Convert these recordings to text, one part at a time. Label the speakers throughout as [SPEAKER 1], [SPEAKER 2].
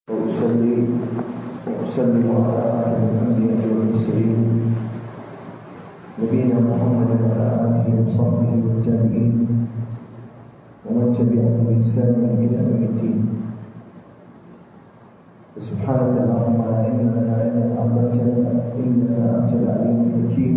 [SPEAKER 1] وأصلي وأسلم على خاتم الأنبياء والمرسلين نبينا محمد وعلى آله وصحبه والتابعين ومن تبعهم بإحسان إلى يوم الدين سبحانك اللهم لا علم لنا إلا ما علمتنا إنك أنت العليم الحكيم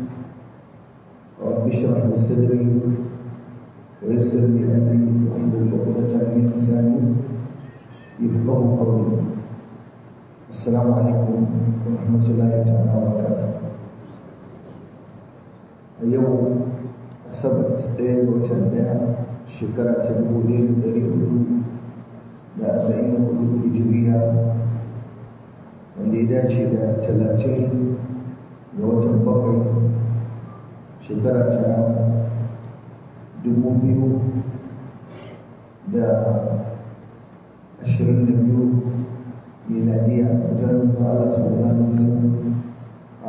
[SPEAKER 1] رب اشرح لي صدري ويسر لي أمري واحلل عقدة من لساني يفقه قولي السلام عليكم ورحمة الله تعالى وبركاته اليوم السبت ɗaya ga watan ɗaya shekara ta dubu ɗaya da ɗari hudu da arba'in da hudu hijiriya wanda ya dace da talatin ga watan bakwai shekara ta dubu biyu da ashirin da biyu miladiya wajen da Allah sallallahu alaihi wasallam a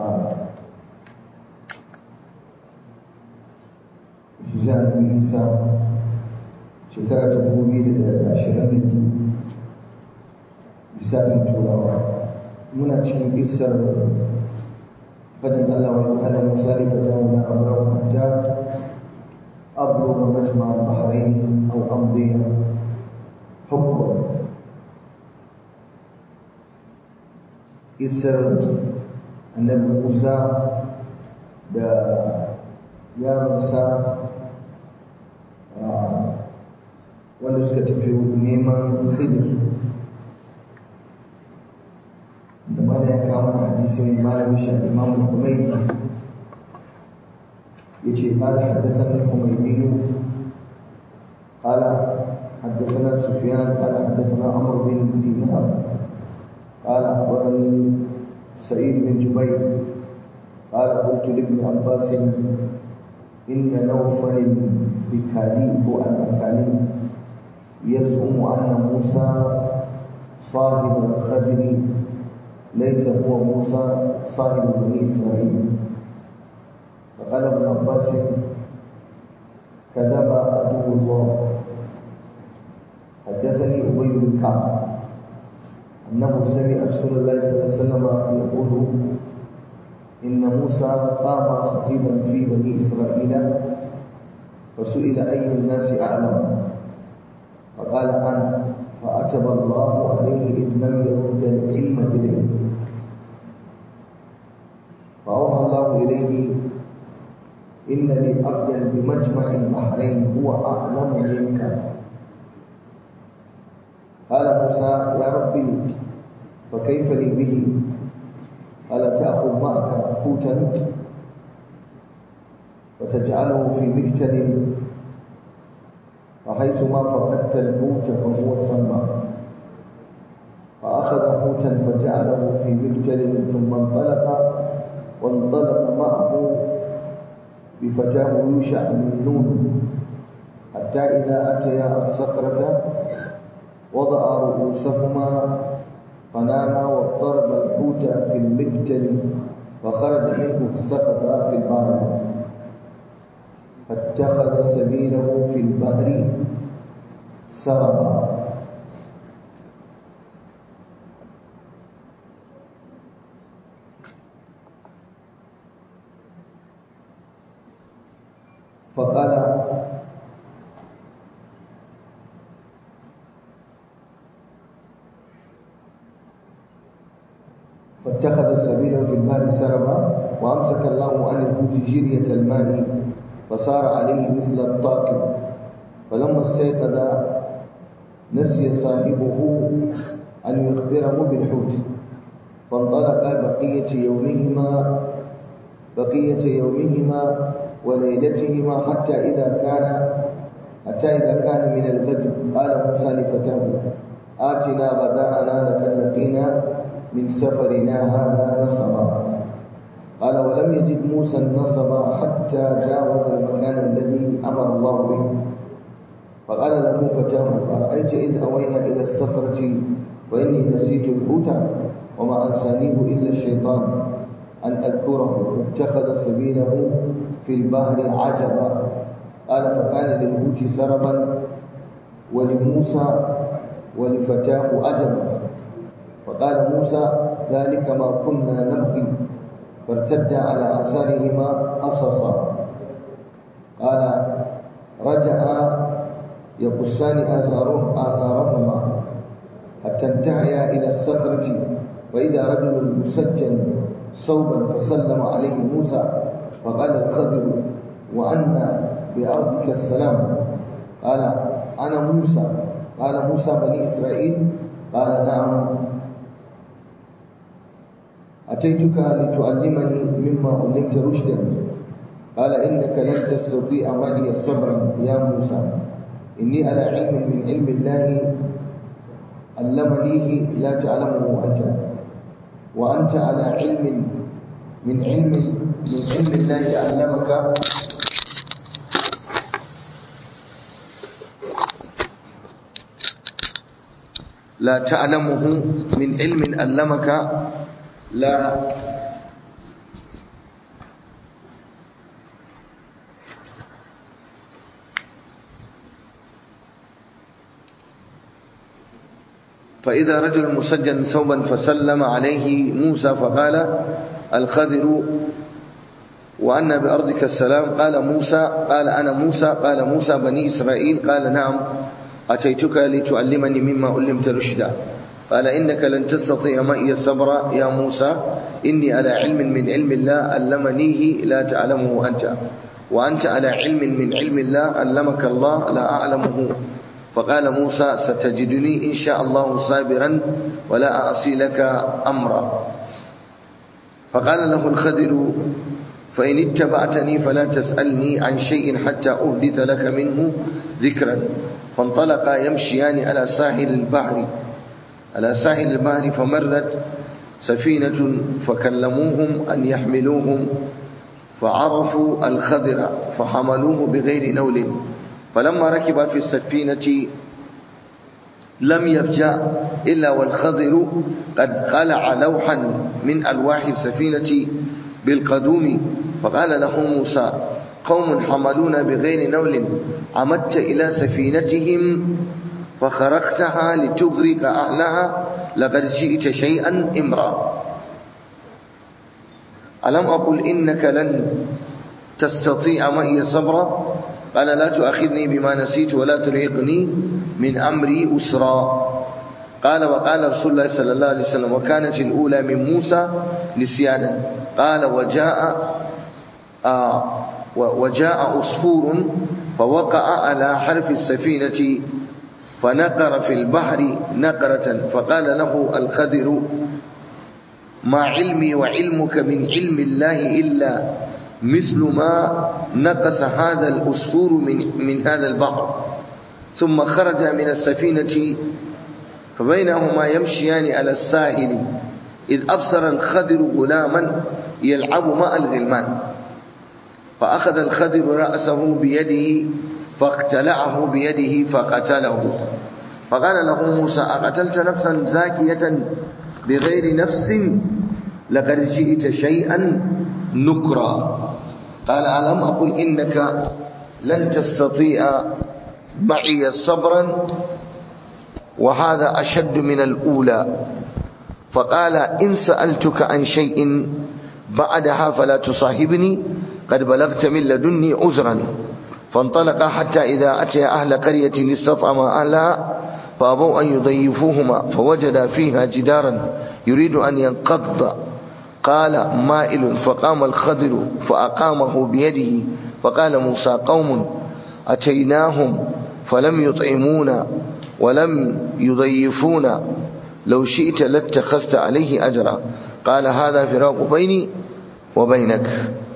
[SPEAKER 1] hijira da Isa shekara ta dubu biyu da ashirin da biyu lissafin turawa muna cikin kisar fadin Allah wa ta'ala Musa li fatahu la abrahu hatta أبلغ مجمع البحرين أو أمضي حقبا isar annabi Musa da yaransa wanda suka tafi neman khidir da mana ya kawo mana hadisin malamin shi imam al-Humaydi yace qala haddathana al-Humaydi qala حدثنا سفيان قال حدثنا عمرو بن دينار قال أخبرني سعيد بن جبير قال قلت لابن عباس إن نوفل بكالي هو المكالي يزعم أن موسى صاحب الخدر ليس هو موسى صاحب بني إسرائيل فقال ابن عباس كذب عدو الله حدثني أبي بن كعب أنه سمع رسول الله صلى الله عليه وسلم يقول إن موسى قام خطيبا في بني إسرائيل فسئل أي الناس أعلم فقال أنا فأتب الله عليه إذ لم يرد العلم إليه فأوحى الله إليه إن لي عبدا بمجمع البحرين هو أعلم منك قال موسى يا ربي فكيف لي به قال تأخذ معك حوتا وتجعله في مكتل وحيثما فقدت الحوت فهو سمى فأخذ حوتا فجعله في مكتل ثم انطلق وانطلق معه بفتاه يوشع من نون حتى إذا أتيا الصخرة وضع رؤوسهما فناما واضطرب الحوت في المبتل فخرج منه الثقب في البحر فاتخذ سبيله في البحر سربا فقال فاتخذ سبيله في الماء سربا وامسك الله عن الحوت جرية الماء فصار عليه مثل الطاق فلما استيقظ نسي صاحبه أن يخبره بالحوت فانطلق بقية يومهما بقية يومهما وليلتهما حتى إذا كان حتى إذا كان من الغد قال موسى لفتاه آتنا غداءنا لقد لقينا من سفرنا هذا نصبا قال ولم يجد موسى النصب حتى جاوز المكان الذي أمر الله به فقال له فتاه أرأيت إذ أوينا إلى الصخرة وإني نسيت الحوت وما أنسانيه إلا الشيطان أن أذكره فاتخذ سبيله في البحر عجبا قال فكان للحوت سربا ولموسى ولفتاه عجبا فقال موسى ذلك ما كنا نبغي فارتد على آثارهما قصصا قال رجع يقصان آثارهم آثارهما حتى انتهيا إلى الصخرة فإذا رجل مسجن صوبا فسلم عليه موسى فقال الخضر وأن بأرضك السلام قال أنا موسى قال موسى بني إسرائيل قال نعم أتيتك لتعلمني مما علمت رشدا قال إنك لن تستطيع معي صبرا يا موسى إني على علم من علم الله علمنيه لا تعلمه أنت وأنت على علم من علم من علم الله علمك لا تعلمه من علم علمك لا فإذا رجل مسجن ثوبا فسلم عليه موسى فقال الخضر وأن بأرضك السلام قال موسى قال أنا موسى قال موسى بني إسرائيل قال نعم أتيتك لتعلمني مما علمت رشدا قال إنك لن تستطيع معي صبرا يا موسى إني على علم من علم الله علمنيه لا تعلمه أنت وأنت على علم من علم الله علمك الله لا أعلمه فقال موسى ستجدني إن شاء الله صابرا ولا أعصي لك أمرا فقال له الخضر فإن اتبعتني فلا تسألني عن شيء حتى أحدث لك منه ذكرا فانطلقا يمشيان على ساحل البحر على ساحل البحر فمرت سفينة فكلموهم أن يحملوهم فعرفوا الخضر فحملوه بغير نول فلما ركب في السفينة لم يفجأ إلا والخضر قد قلع لوحا من ألواح السفينة بالقدوم فقال له موسى قوم حملون بغير نول عمدت إلى سفينتهم فخرقتها لتغرق أهلها لقد جئت شيئا إمرا ألم أقل إنك لن تستطيع معي صبرا قال لا تؤاخذني بما نسيت ولا ترهقني من أمري أسرا قال وقال رسول الله صلى الله عليه وسلم وكانت الأولى من موسى نسيانا قال وجاء آه وجاء أصفور فوقع على حرف السفينة فنقر في البحر نقرة فقال له الخضر ما علمي وعلمك من علم الله إلا مثل ما نقص هذا الأسفور من, من هذا البحر ثم خرج من السفينة فبينهما يمشيان على الساحل إذ أبصر الخضر غلاما يلعب مع الغلمان فأخذ الخضر رأسه بيده فاقتلعه بيده فقتله فقال له موسى أقتلت نفسا زاكية بغير نفس لقد جئت شيئا نكرا قال ألم أقل إنك لن تستطيع معي صبرا وهذا أشد من الأولى فقال إن سألتك عن شيء بعدها فلا تصاحبني قد بلغت من لدني عذرا فانطلق حتى إذا أتي أهل قرية استطعما أهلها فأبوا أن يضيفوهما فوجد فيها جدارا يريد أن ينقض قال مائل فقام الخضر فأقامه بيده فقال موسى قوم أتيناهم فلم يطعمونا ولم يضيفونا لو شئت لاتخذت عليه أجرا قال هذا فراق بيني وبينك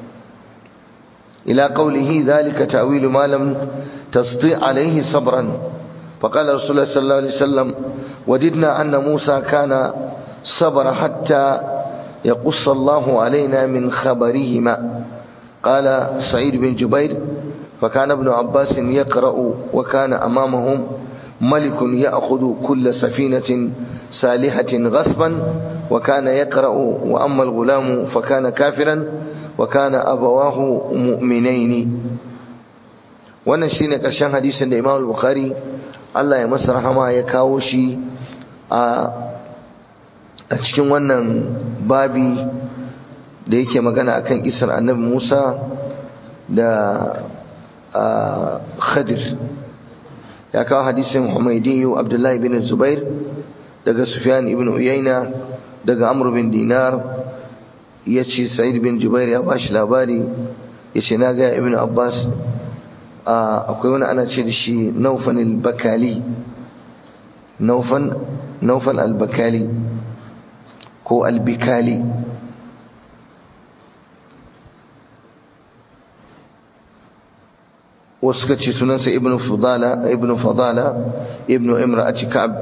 [SPEAKER 1] إلى قوله ذلك تأويل ما لم تستطيع عليه صبرا فقال رسول الله صلى الله عليه وسلم وددنا أن موسى كان صبر حتى يقص الله علينا من خبرهما قال سعيد بن جبير فكان ابن عباس يقرأ وكان أمامهم ملك يأخذ كل سفينة سالحة غصبا وكان يقرأ وأما الغلام فكان كافرا وكان أبواه مؤمنين wannan shine ƙarshen hadisin da Imam Bukhari Allah ya masa rahama ya kawo shi a a cikin wannan babi da yake magana akan kisar annabi Musa da Khadir ya kawo hadisin Humaydiyu Abdullahi bin Zubair daga Sufyan ibn Uyayna daga Amr bin Dinar yace Sa'id bin Jubair ya bashi labari yace na ga Ibn Abbas akwai wani ana ce da shi Naufan al-Bakali Naufan Naufan al-Bakali ko al-Bikali wasu ka ce sunansa ibn fadala ibn fadala ibn imra'ati ka'ab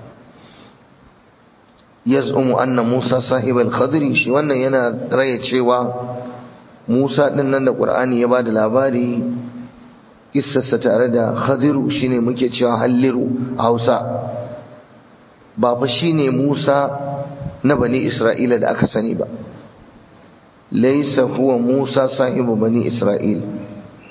[SPEAKER 1] yaz'umu anna musa sahib al-khadri shi wannan yana raye cewa musa din nan da qur'ani ya bada labari kissarsa tare da khadiru shine muke cewa halliru a hausa ba fa shine musa na bani isra'ila da aka sani ba laysa huwa musa sahibu bani isra'ila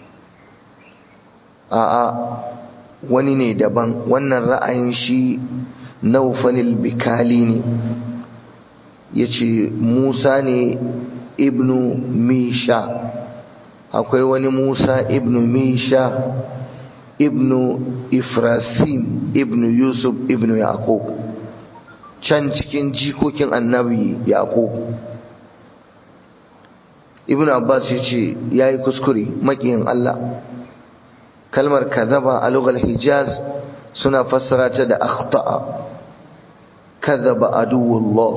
[SPEAKER 1] a'a wani ne daban wannan ra'ayin shi naufanil bikali ne ya ce musa ne ibnu misha akwai wani musa ibnu misha ibnu ifrasim ibnu yusuf ibnu yaqub can cikin jikokin annabi yaqub ibnu abbas ya ce ya yi kuskure maƙiyin allah kalmar kadhaba a lugar hijaz suna fassara ta da akhta'a kadhaba aduwullah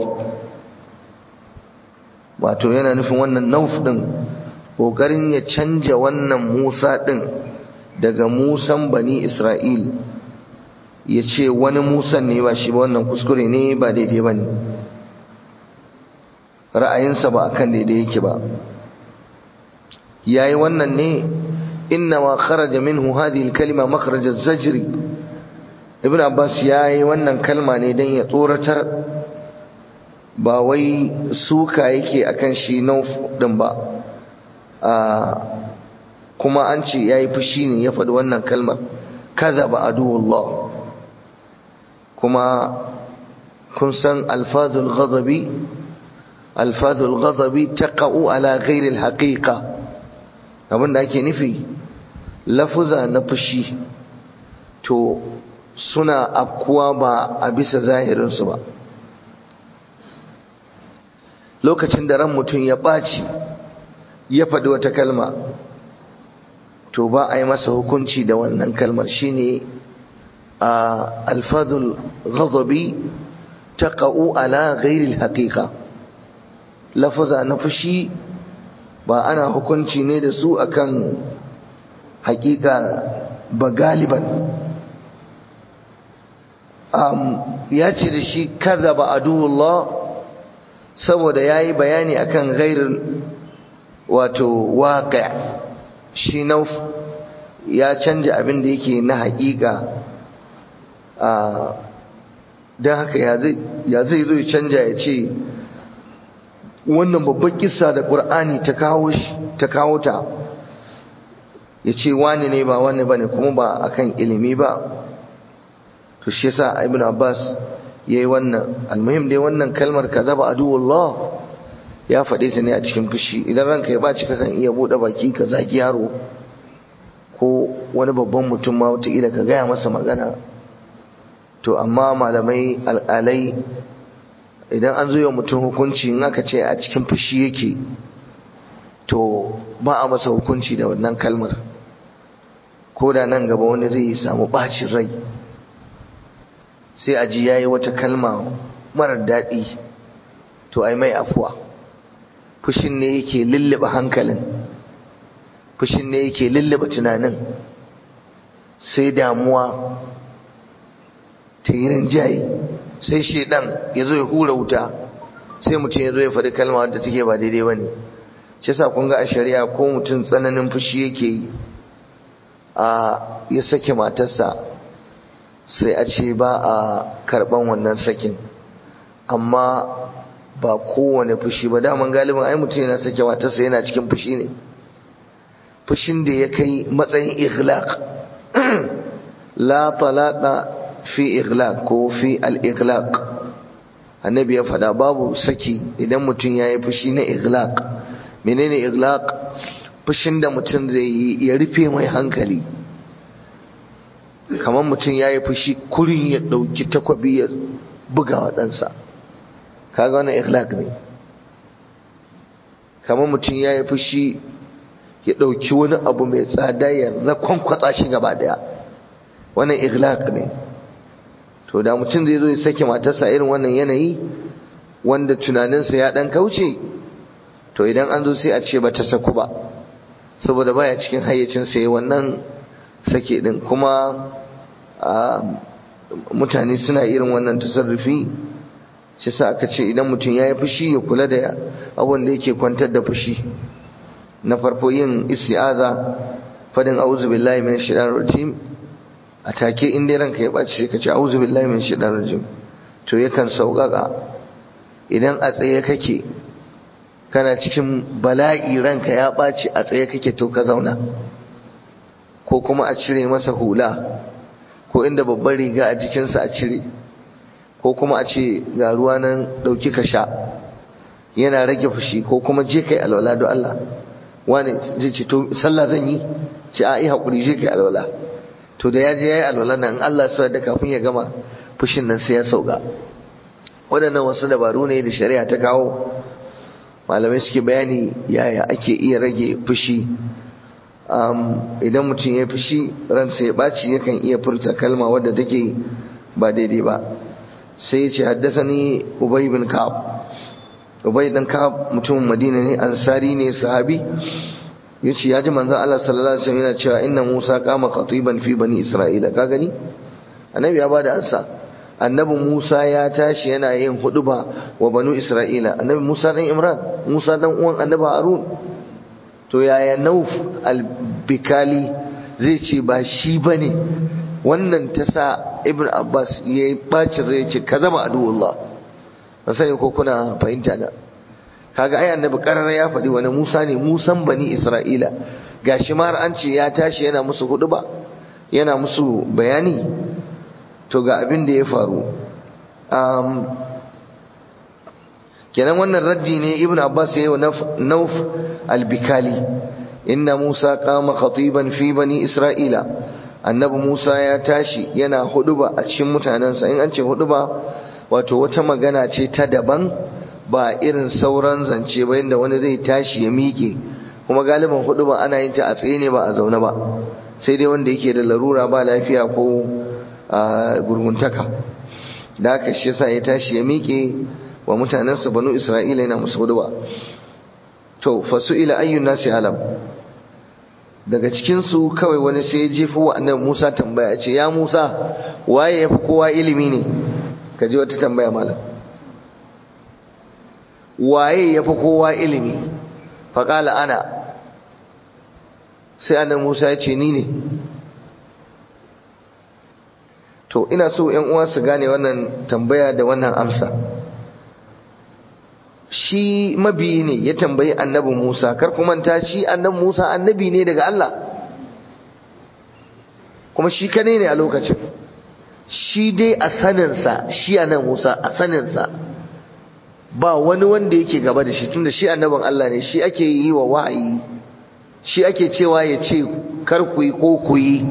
[SPEAKER 1] wato yana nufin wannan nauf din kokarin ya canja wannan Musa din daga Musan bani Isra'il ya ce wani Musan ne ba shi ba wannan kuskure ne ba daidai ba ne ra'ayinsa ba akan daidai yake ba yayi wannan ne إنما خرج منه هذه الكلمة مخرج الزجر ابن عباس ياي wannan kalma ne dan ya tsoratar ba wai suka yake akan shi nauf din ba kuma an ce yayi fushi ne ya faɗi wannan kalmar kadhaba aduwullah kuma kun san alfazul ghadabi alfazul ghadabi taqa'u ala ghairi alhaqiqa abinda ake nufi lafuza na fushi to suna afkuwa ba a bisa zahirinsu ba lokacin da ran mutum ya ɓaci ya faɗi wata kalma to ba a yi masa hukunci da wannan kalmar shine a alfadul ghadabi taqa'u ala ghairi alhaqiqa lafuza na fushi ba ana hukunci ne da su akan hakika ba galiban ya ce da shi kaza ba aduwullah saboda ya yi bayani akan gairin wato waƙa shi nauf ya canja abin da yake na hakika don haka ya zai zo ya canja ya ce wannan babban kissa da ƙur'ani ta kawo ta kawo ta ya ce wani ne ba wani bane kuma ba akan ilimi ba to shi yasa ibn abbas yayi wannan almuhim dai wannan kalmar kadaba aduwullah ya faɗe ta ne a cikin fushi idan ranka ya baci kakan iya buɗe baki ka zagi yaro ko wani babban mutum ma wataƙila ka gaya masa magana to amma malamai al'alai idan an zo yau mutum hukunci in aka ce a cikin fushi yake to ba a masa hukunci da wannan kalmar ko da nan gaba wani zai samu bacin rai sai a ji yayi wata kalma marar daɗi to ai mai afuwa fushin ne yake lullube hankalin fushin ne yake lullube tunanin sai damuwa ta yi rinjaye sai shedan ya zo ya hura wuta sai mutum ya zo ya faɗi kalma wadda take ba daidai ba ne shi yasa kun ga a shari'a ko mutum tsananin fushi yake yi a ya sake matarsa sai a ce ba a karɓan wannan sakin amma ba kowane fushi ba daman galibin ai mutum yana sake matarsa yana cikin fushi ne fushin da ya kai matsayin ikhlaq la talaqa fi ighlaq ko fi al-ighlaq annabi ya faɗa babu saki idan mutum ya yi fushi na iglaq menene iglaq fushin da mutum zai yi ya rufe mai hankali kamar mutum ya yi fushi kurin ya ɗauki takwabi ya buga wa ɗansa kaga wani iglaq ne kamar mutum ya yi fushi ya ɗauki wani abu mai tsada ya rakwankwatsa shi gaba ɗaya wannan iglaq ne to da mutum zai zo ya sake matarsa irin wannan yanayi wanda tunaninsa ya ɗan kauce to idan an zo sai a ce ba ta saku ba saboda baya cikin hayyacinsa ya wannan sake ɗin kuma mutane suna irin wannan tasarrufi shi sa aka ce idan mutum ya yi fushi ya kula da abin da yake kwantar da fushi na farko yin isti'aza fadin a'udhu billahi minash shaitanir rajim a take in dai ranka ya baci sai ka ce a'udhu billahi minash shaitanir rajim to yakan sauƙaƙa idan a tsaye kake kana cikin bala'i ranka ya baci a tsaye kake to ka zauna ko kuma a cire masa hula ko inda babban riga a jikinsa a cire ko kuma a ce ga ruwa nan ɗauki ka sha yana rage fushi ko kuma je kai alwala don Allah wani zai ce to sallah zan yi ce a yi haƙuri je kai alwala to da ya je ya yi alwala nan Allah su da kafin ya gama fushin nan sai ya sauka waɗannan wasu dabaru ne da shari'a ta kawo malamai suke bayani yaya ake iya rage fushi idan mutum ya fushi ransa ya ɓaci yakan iya furta kalma wadda take ba daidai ba sai ya ce haddasa ni ubay bin ka'ab ubay dan ka'ab mutumin madina ne ansari ne sahabi yace ya ji manzon Allah sallallahu alaihi wasallam yana cewa inna Musa qama qatiban fi bani Isra'ila ka gani annabi ya bada ansa annabi Musa ya tashi yana yin huduba wa banu Isra'ila annabi Musa dan Imran Musa dan uwan annabi Harun to yaya Nauf al-Bikali zai ce ba shi bane wannan ta sa Ibn Abbas yayi bacin rai ce ka zama aduwullah ba sani ko kuna fahimta da kaga ai annabi karara ya faɗi wani Musa ne Musan bani Isra'ila gashi ma har an ce ya tashi yana musu huduba yana musu bayani to ga abin da ya faru kenan wannan raddi ne ibn abbas ya yi wa nauf albikali inna musa kama khatiban fi bani isra'ila annabi musa ya tashi yana huduba a cikin mutanensa in an ce huduba wato wata magana ce ta daban ba irin sauran zance ba inda wani zai tashi ya miƙe kuma galiban huduba ana yin ta a tsaye ne ba a zaune ba sai dai wanda yake da larura ba lafiya ko gurguntaka da haka shi yasa ya tashi ya miƙe wa mutanensa banu isra'ila yana musu huduba to fasu ila ayyun nasi alam daga cikin su kawai wani sai ya jefa wa annabi Musa tambaya ce ya Musa waye yafi kowa ilimi ne ka ji wata tambaya malam waye yafi kowa ilimi faqala ana sai annabi Musa ya ce ni ne to ina so ƴan uwa su gane wannan tambaya da wannan amsa shi mabiyi ne ya tambayi annabi Musa kar ku manta shi annabi Musa annabi ne daga Allah kuma shi kane ne a lokacin shi dai a saninsa shi annabi Musa a saninsa ba wani wanda yake gaba da shi tunda shi annabin Allah ne shi ake yi wa wa'ayi shi ake cewa ya ce kar ku yi ko ku yi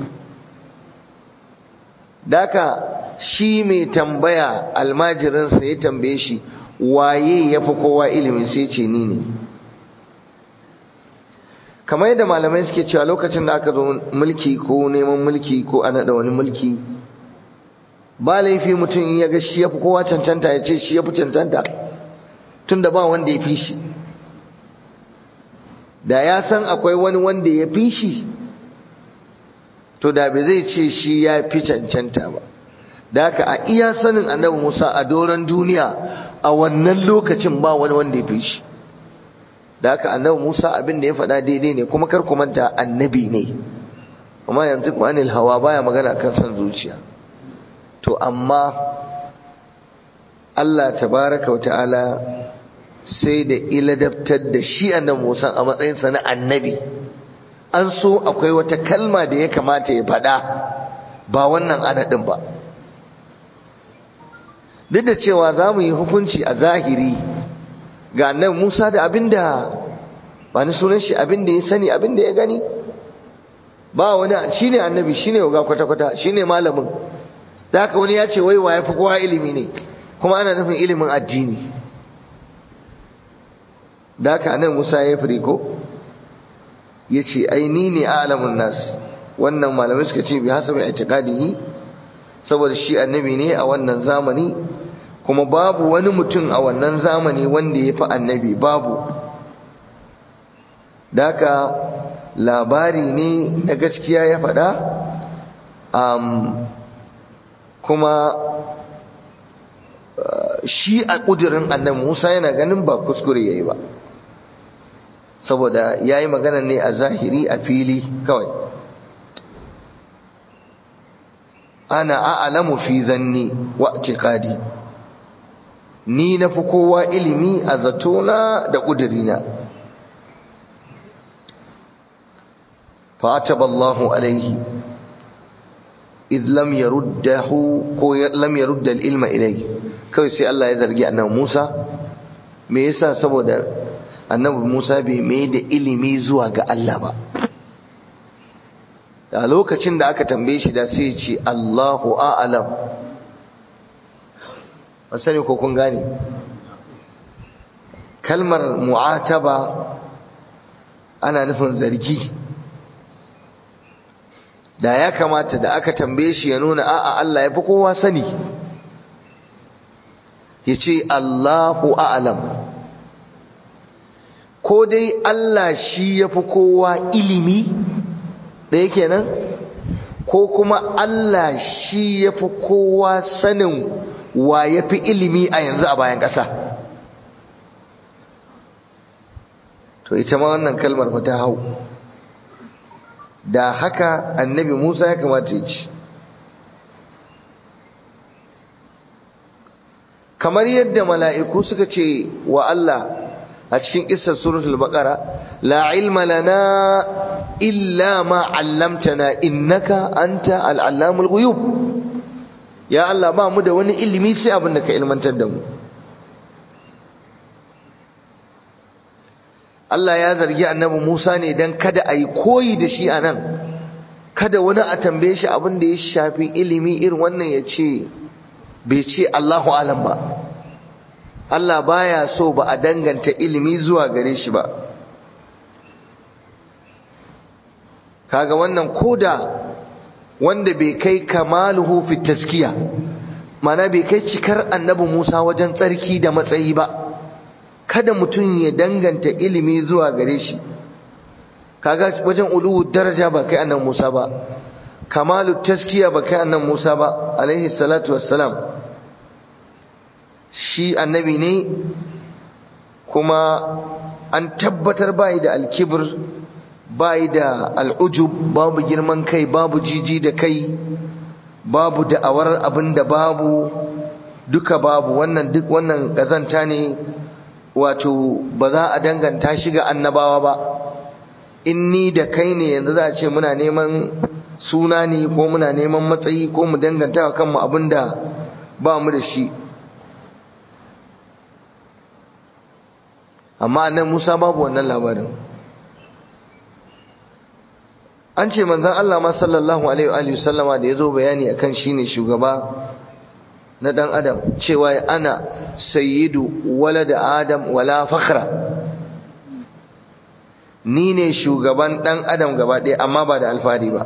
[SPEAKER 1] daka shi mai tambaya almajirinsa ya tambaye shi waye ya fi kowa ilimin sai ce ni ne kamar yadda malamai suke cewa lokacin da aka zo mulki ko neman mulki ko a naɗa wani mulki ba laifi mutum in ya ga shi ya fi kowa cancanta ya ce shi ya fi cancanta tun da ba wanda ya fi shi da ya san akwai wani wanda ya fi shi to da bai zai ce shi ya fi cancanta ba da haka a iya sanin annabi Musa a doron duniya a wannan lokacin ba wani wanda ya fi shi da haka annabi Musa abin da ya faɗa daidai ne kuma kar ku manta annabi ne amma yanzu ku anil hawa baya magana kan san zuciya to amma Allah tabaraka wa ta'ala sai da iladabtar da shi annabi Musa a matsayinsa na annabi an so akwai wata kalma da ya kamata ya faɗa ba wannan adadin ba duk da cewa za mu yi hukunci a zahiri ga annabi Musa da abinda ba ni sunan shi abinda ya sani abinda ya gani ba wani shine annabi shine ga kwata-kwata shine malamin da haka wani ya ce wai wa yafi kowa ilimi ne kuma ana nufin ilimin addini da haka annabi Musa ya firi ko yace ai ni ne a'lamun nas wannan malamai suka ce bi hasabi i'tiqadihi saboda shi annabi ne a wannan zamani kuma babu wani mutum a wannan zamani wanda ya fi annabi babu da haka labari ne na gaskiya ya faɗa um, kuma uh, shi a ƙudurin annabi musa yana ganin ba kuskure ya yi ba saboda ya yi magana ne a zahiri a fili kawai ana a'lamu fi zanni wa i'tiqadi ni na fi kowa ilimi a zatona da ƙudurina فأتب الله عليه إذ لم يرده كو لم يرد العلم إليه كوي سي الله يزرجي أنه موسى me yasa saboda annabi Musa bai mai da ilimi zuwa ga Allah ba a lokacin da aka tambaye shi da sai ce Allahu a'lam ba sani ko kun gane kalmar mu'ataba ana nufin zargi da ya kamata da aka tambaye shi ya nuna a'a Allah ya fi kowa sani ya ce Allahu a'lam ko dai Allah shi ya fi kowa ilimi ɗaya kenan ko kuma Allah shi ya fi kowa sanin wa ya fi ilimi a yanzu a bayan ƙasa to ita ma wannan kalmar ba ta hau da haka annabi Musa ya kamata ya ci kamar yadda mala'iku suka ce wa Allah a cikin ƙisar suratul baqara la ilma lana illa ma 'allamtana innaka anta al-allamul ghuyub ya Allah ba mu da wani ilimi sai abin da ka ilmantar da mu Allah ya zargi annabi Musa ne dan kada a yi koyi da shi a nan kada wani a tambaye shi abin da ya shafi ilimi irin wannan ya ce bai ce Allahu alam ba Allah baya so ba a danganta ilimi zuwa gare shi ba kaga wannan koda wanda bai kai kamaluhu fi taskiya mana bai kai cikar annabi Musa wajen tsarki da matsayi ba kada mutum ya danganta ilimi zuwa gare shi kaga wajen uluwu daraja ba kai annabi Musa ba kamalu taskiya ba kai annabi Musa ba alaihi salatu wassalam shi annabi ne kuma an tabbatar bai da alkibir bai da al'ujub babu girman kai babu jiji da kai babu da'awar abin da babu duka babu wannan duk wannan kazanta ne wato ba za a danganta shi ga annabawa ba in ni da kai ne yanzu za a ce muna neman suna ne ko muna neman matsayi ko mu danganta wa kanmu abin da ba mu da shi amma annan Musa babu wannan labarin an ce manzon Allah ma sallallahu alaihi wa sallama da yazo bayani akan shine shugaba na dan adam cewa ana sayyidu walad adam wala fakhra ni ne shugaban dan adam gaba ɗaya amma ba da alfahari ba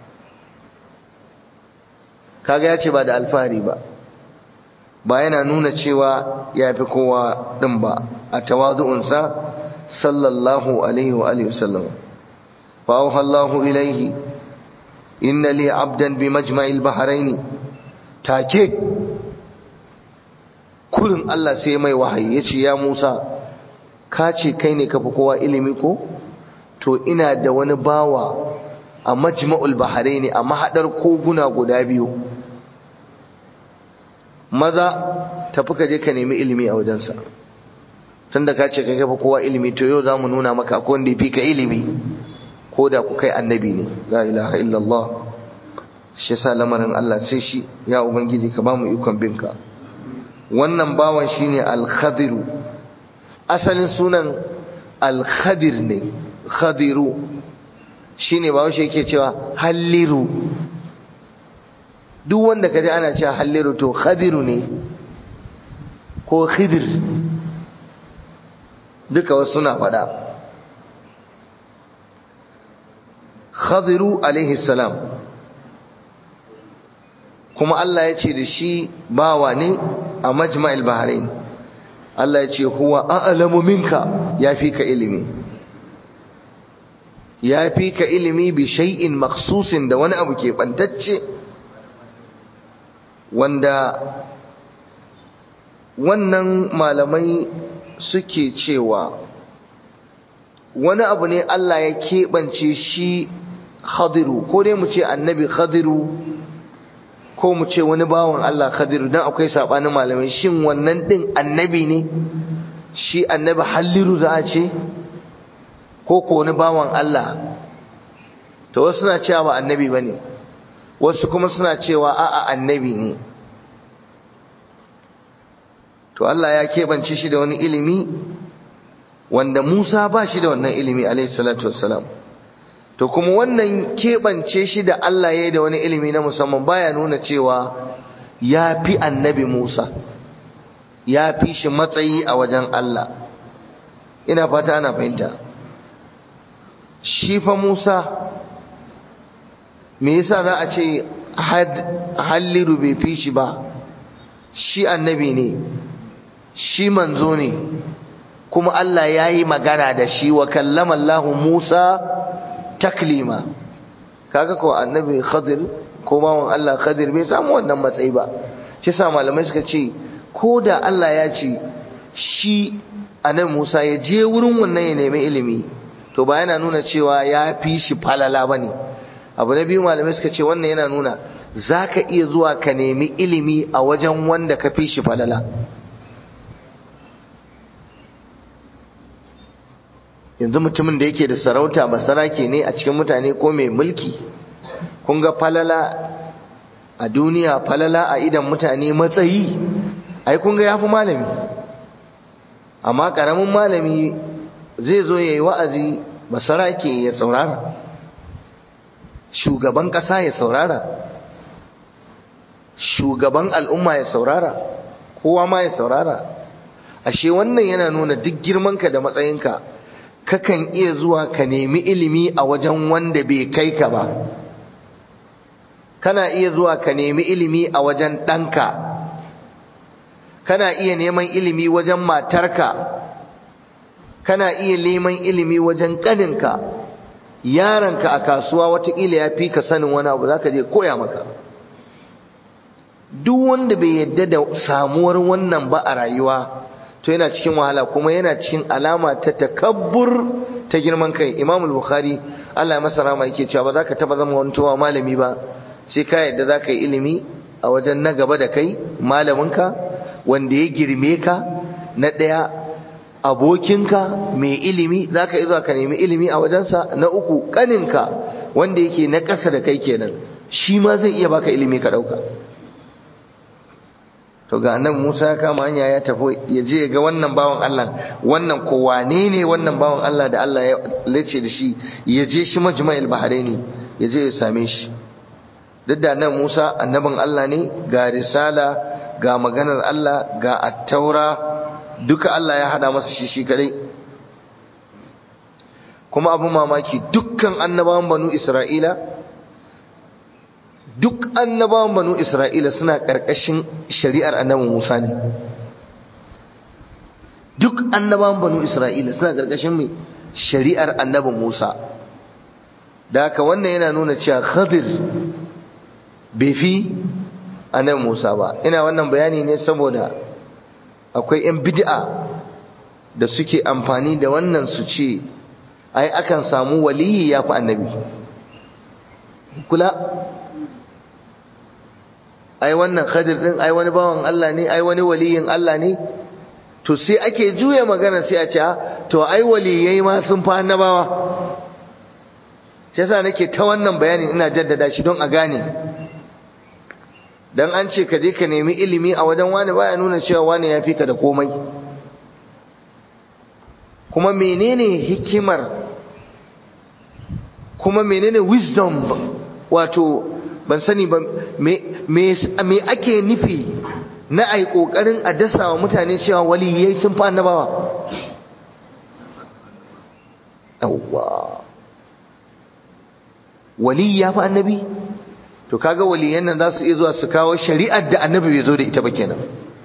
[SPEAKER 1] kaga ya ce ba da alfahari ba ba yana nuna cewa ya fi kowa ɗin ba a tawadu'unsa sallallahu alaihi wa alihi wasallam fa auha Allahu ilaihi inna li abdan bi majma'il bahrain take kullun Allah sai mai wahayi yace ya Musa ka ce kai ne ka fi kowa ilimi ko to ina da wani bawa a majma'ul bahrain a mahadar koguna guda biyu maza tafi ka je ka nemi ilimi a wajensa tunda ka ce kai kafa kowa ilimi to yau za mu nuna maka ko wanda fi ka ilimi ko da ku kai annabi ne la ilaha illallah shi yasa lamarin Allah sai shi ya ubangiji ka ba mu ikon binka wannan bawan shine al-khadiru asalin sunan al-khadir ne khadiru shine ba shi yake cewa halliru duk wanda kaje ana cewa halliru to khadiru ne ko khidir duka wasu suna faɗa khadiru alaihi salam kuma Allah ya ce da shi bawa ne a majma'il bahrain Allah ya ce huwa a'lamu minka ya fi ka ilimi ya fi ka ilimi bi shay'in makhsusin da wani abu ke bantacce wanda wannan malamai suke cewa wani abu ne Allah ya keɓance shi khadiru ko dai mu ce annabi khadiru ko mu ce wani bawan Allah khadiru dan akwai sabanin malamai shin wannan din annabi ne shi annabi halliru za a ce ko ko wani bawan Allah to wasu suna cewa ba annabi bane wasu kuma suna cewa a'a annabi ne to Allah ya keɓance shi da wani ilimi wanda Musa ba shi da wannan ilimi alayhi salatu wassalam to kuma wannan keɓance shi da Allah ya yi da wani ilimi na musamman baya nuna cewa ya fi annabi Musa ya fi shi matsayi a wajen Allah ina fata ana fahimta shi fa Musa me yasa za a ce halliru bai fi shi ba shi annabi ne shi manzo ne kuma Allah ya yi magana da shi wa kallama Allah Musa taklima kaga ko annabi Khadir ko bawan Allah Khadir bai samu wannan matsayi ba shi sa malamai suka ce ko da Allah ya ce shi annabi Musa ya je wurin wannan ya nemi ilimi to ba yana nuna cewa ya fi shi falala bane abu na biyu malamai suka ce wannan yana nuna zaka iya zuwa ka nemi ilimi a wajen wanda ka fi shi falala yanzu mutumin da yake da sarauta basarake ne a cikin mutane ko mai mulki kun ga falala a duniya falala a idan mutane matsayi ai kun ga yafi malami amma karamin malami zai zo yayi wa'azi basarake ya saurara shugaban kasa ya saurara shugaban al'umma ya saurara kowa ma ya saurara ashe wannan yana nuna duk girmanka da matsayinka kakan iya zuwa ka nemi ilimi a wajen wanda bai kai ka ba kana iya zuwa ka nemi ilimi a wajen ɗanka kana iya neman ilimi wajen matarka kana iya neman ilimi wajen ƙaninka yaranka a kasuwa watakila ya fi ka sanin wani abu za ka je koya maka duk wanda bai yadda da samuwar wannan ba a rayuwa to yana cikin wahala kuma yana cikin alama ta takabbur ta girman kai Imam al-Bukhari Allah ya masa rama yake cewa ba za ka taba zama wani malami ba sai ka yadda za ka yi ilimi a wajen na gaba da kai malaminka wanda ya girme ka na ɗaya abokinka mai ilimi za ka zuwa ka nemi ilimi a wajensa na uku ƙaninka wanda yake na ƙasa da kai kenan shi ma zai iya baka ilimi ka ɗauka to ga annabi Musa ya kama hanya ya tafi ya je ga wannan bawan Allah wannan ko wane ne wannan bawan Allah da Allah ya lace da shi ya je shi majma'il bahraini ya je ya same shi duk da annabi Musa annabin Allah ne ga risala ga maganar Allah ga attaura duka Allah ya hada masa shi shi kadai kuma abin mamaki dukkan annabawan banu Isra'ila duk annabawan banu Isra'ila suna ƙarƙashin shari'ar annabi Musa ne duk annabawan banu Isra'ila suna ƙarƙashin mai shari'ar annabi Musa da haka wannan yana nuna cewa Khadir bai fi annabi Musa ba ina wannan bayani ne saboda akwai 'yan bid'a da suke amfani da wannan su ce ai akan samu waliyi ya fi annabi kula ai wannan khadir din ai wani bawan Allah ne ai wani waliyin Allah ne to sai ake juya magana sai a ce to ai waliyai ma sun fa annabawa shi yasa nake ta wannan bayanin ina jaddada shi don a gane dan an ce ka je ka nemi ilimi a wajen wani baya nuna cewa wani ya fi ka da komai kuma menene hikimar kuma menene wisdom wato ban sani ba me ake nufi na ai kokarin a dasa wa mutane cewa waliyai sun fi annabawa yawwa wali ya fi annabi to kaga waliyan nan za su iya zuwa su kawo shari'ar da annabi bai zo da ita ba kenan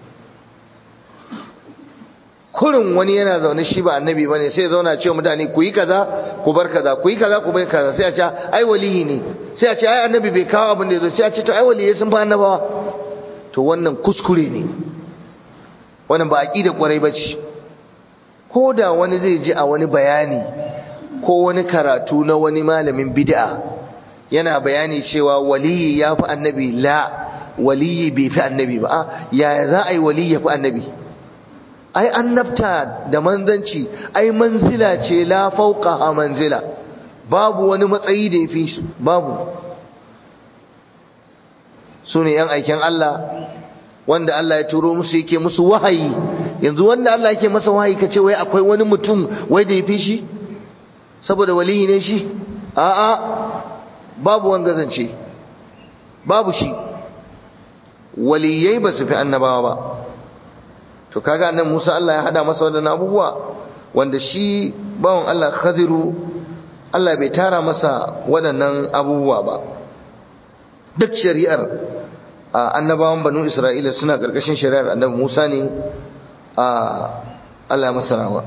[SPEAKER 1] kurin wani yana zaune shi ba annabi bane sai ya zauna cewa mutane ku yi kaza ku bar kaza ku yi kaza ku bar kaza sai a ce ai waliyi ne sai a ce ai annabi bai kawo abin da ya zo sai a ce to ai waliyai sun fi annabawa to wannan kuskure ne wannan ba aqida kwarai bace ko da wani zai ji a wani bayani ko wani karatu na wani malamin bid'a yana bayani cewa waliyi ya fi annabi la waliyi bai fi annabi ba a yaya za a yi waliyi ya fi annabi ai annabta da manzanci ai manzila ce la fauqa manzila babu wani matsayi da yafi su babu su ne yan aikin Allah wanda Allah ya turo musu yake musu wahayi yanzu wanda Allah yake masa wahayi kace wai akwai wani mutum wai da yafi shi saboda waliyi ne shi a'a babu wanga zance babu shi waliyai ba su fi annabawa ba to kaga annan Musa Allah ya hada masa wadannan abubuwa wanda shi bawon Allah Khadiru Allah bai tara masa waɗannan abubuwa ba duk shari'ar annabawan banu Isra'ila suna ƙarƙashin shari'ar annabi Musa ne a Allah masa rawa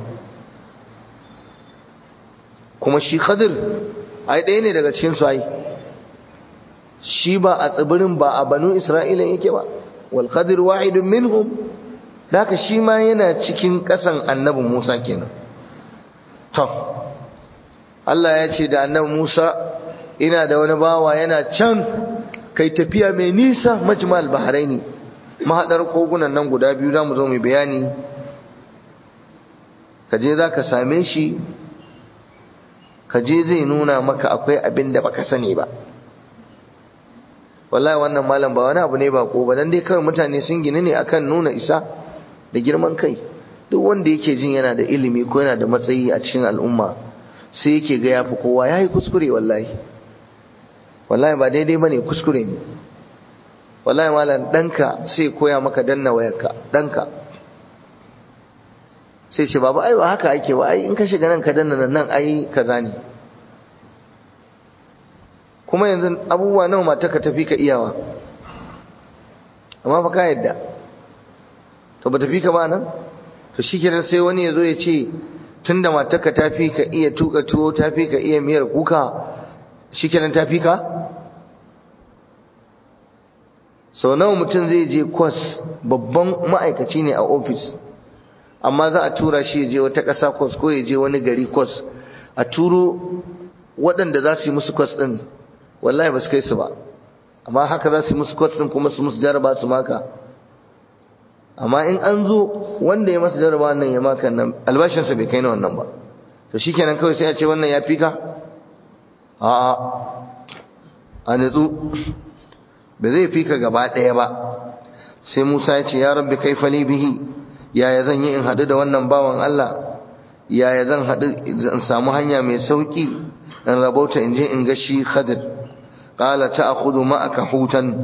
[SPEAKER 1] kuma shi Khadir ai ɗaya ne daga cikin su ai shi ba a tsibirin ba a banu Isra'ila yake ba wal Khadir wahidun minhum Daka shi ma yana cikin ƙasan annabi Musa kenan. To, Allah ya ce da annabi Musa ina da wani bawa yana can kai tafiya mai nisa majmal bahraini mahaɗar kogunan nan guda biyu za mu zo mai bayani ka je za ka same shi ka je zai nuna maka akwai abin da baka sani ba wallahi wannan malam ba wani abu ne ba ko ba dan dai kawai mutane sun gini ne akan nuna isa da girman kai duk wanda yake jin yana da ilimi ko yana da matsayi a cikin al'umma sai yake ga yafi kowa yayi kuskure wallahi wallahi ba daidai bane kuskure ne wallahi malam danka sai koya maka danna wayarka danka sai ce baba ai ba haka ake ba ai in ka shiga nan ka danna nan ai kaza ne kuma yanzu abubuwa nawa mata ka tafi ka iyawa amma fa ka yadda to ba tafi ka ba nan to shikenan sai wani ya zo ya ce tunda matarka ta fi ka iya tuka tuwo ta fi ka iya miyar kuka shikenan ta fi ka sau nawa mutum zai je kwas babban ma'aikaci ne a ofis amma za a tura shi ya je wata ƙasa kwas ko ya je wani gari kwas a turo waɗanda za su yi musu kwas ɗin wallahi ba su kai su ba amma haka za su yi musu kwas ɗin kuma su musu jaraba su maka amma in an zo wanda ya masa jaraba nan ya maka nan albashinsa bai kai na wannan ba to shikenan kawai sai a ce wannan ya fi ka a'a a nutsu ba zai fi ka gaba ɗaya ba sai Musa ya ce ya rabbi kaifa li bihi yaya zan yi in haɗu da wannan bawan Allah yaya zan haɗu in samu hanya mai sauki in rabauta in je in ga shi Khadir qala ta'khudhu ma'aka hutan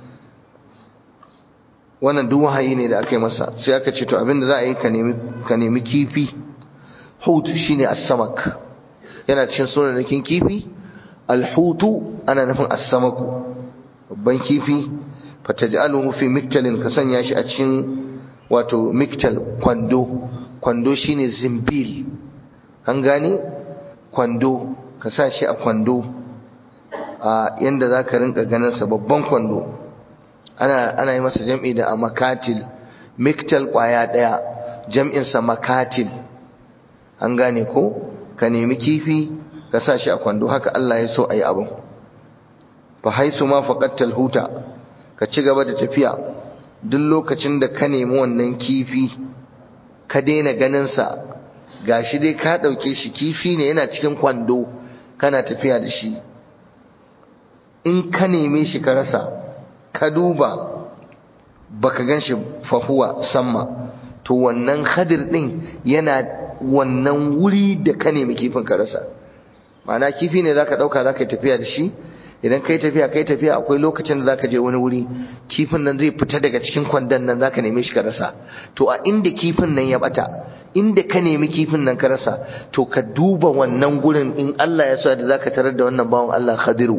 [SPEAKER 1] wannan duk wahayi ne da aka yi masa sai aka ce to abinda za a yi ka nemi kifi hut shine as-samak yana cikin sunanakin kifi al-hutu ana nufin as-samaku babban kifi fataj'aluhu fi miktalin ka sanya shi a cikin wato miktal kwando kwando shine zimbil an gane kwando ka sa shi a kwando a yanda zaka rinka ganin sa babban kwando ana ana yi masa jam'i da makatil miktal kwaya daya jam'in sa makatil an gane ko ka nemi kifi ka sa shi a kwando haka Allah ya so ayi abin fa haisu ma faqattal huta ka ci gaba da tafiya duk lokacin da ka nemi wannan kifi ka daina ganin sa gashi dai ka dauke shi kifi ne yana cikin kwando kana tafiya da shi in ka neme shi ka rasa ka duba baka ganshi fahuwa samma to wannan hadir din yana wannan wuri da ka nemi kifin ka rasa ma'ana kifi ne zaka dauka zaka tafiya da shi idan kai tafiya kai tafiya akwai lokacin da zaka je wani wuri kifin nan zai fita daga cikin kwandon nan zaka neme shi ka rasa to a inda kifin nan ya bata inda ka nemi kifin nan ka rasa to ka duba wannan gurin in Allah ya so da zaka tarar da wannan bawon Allah Khadiru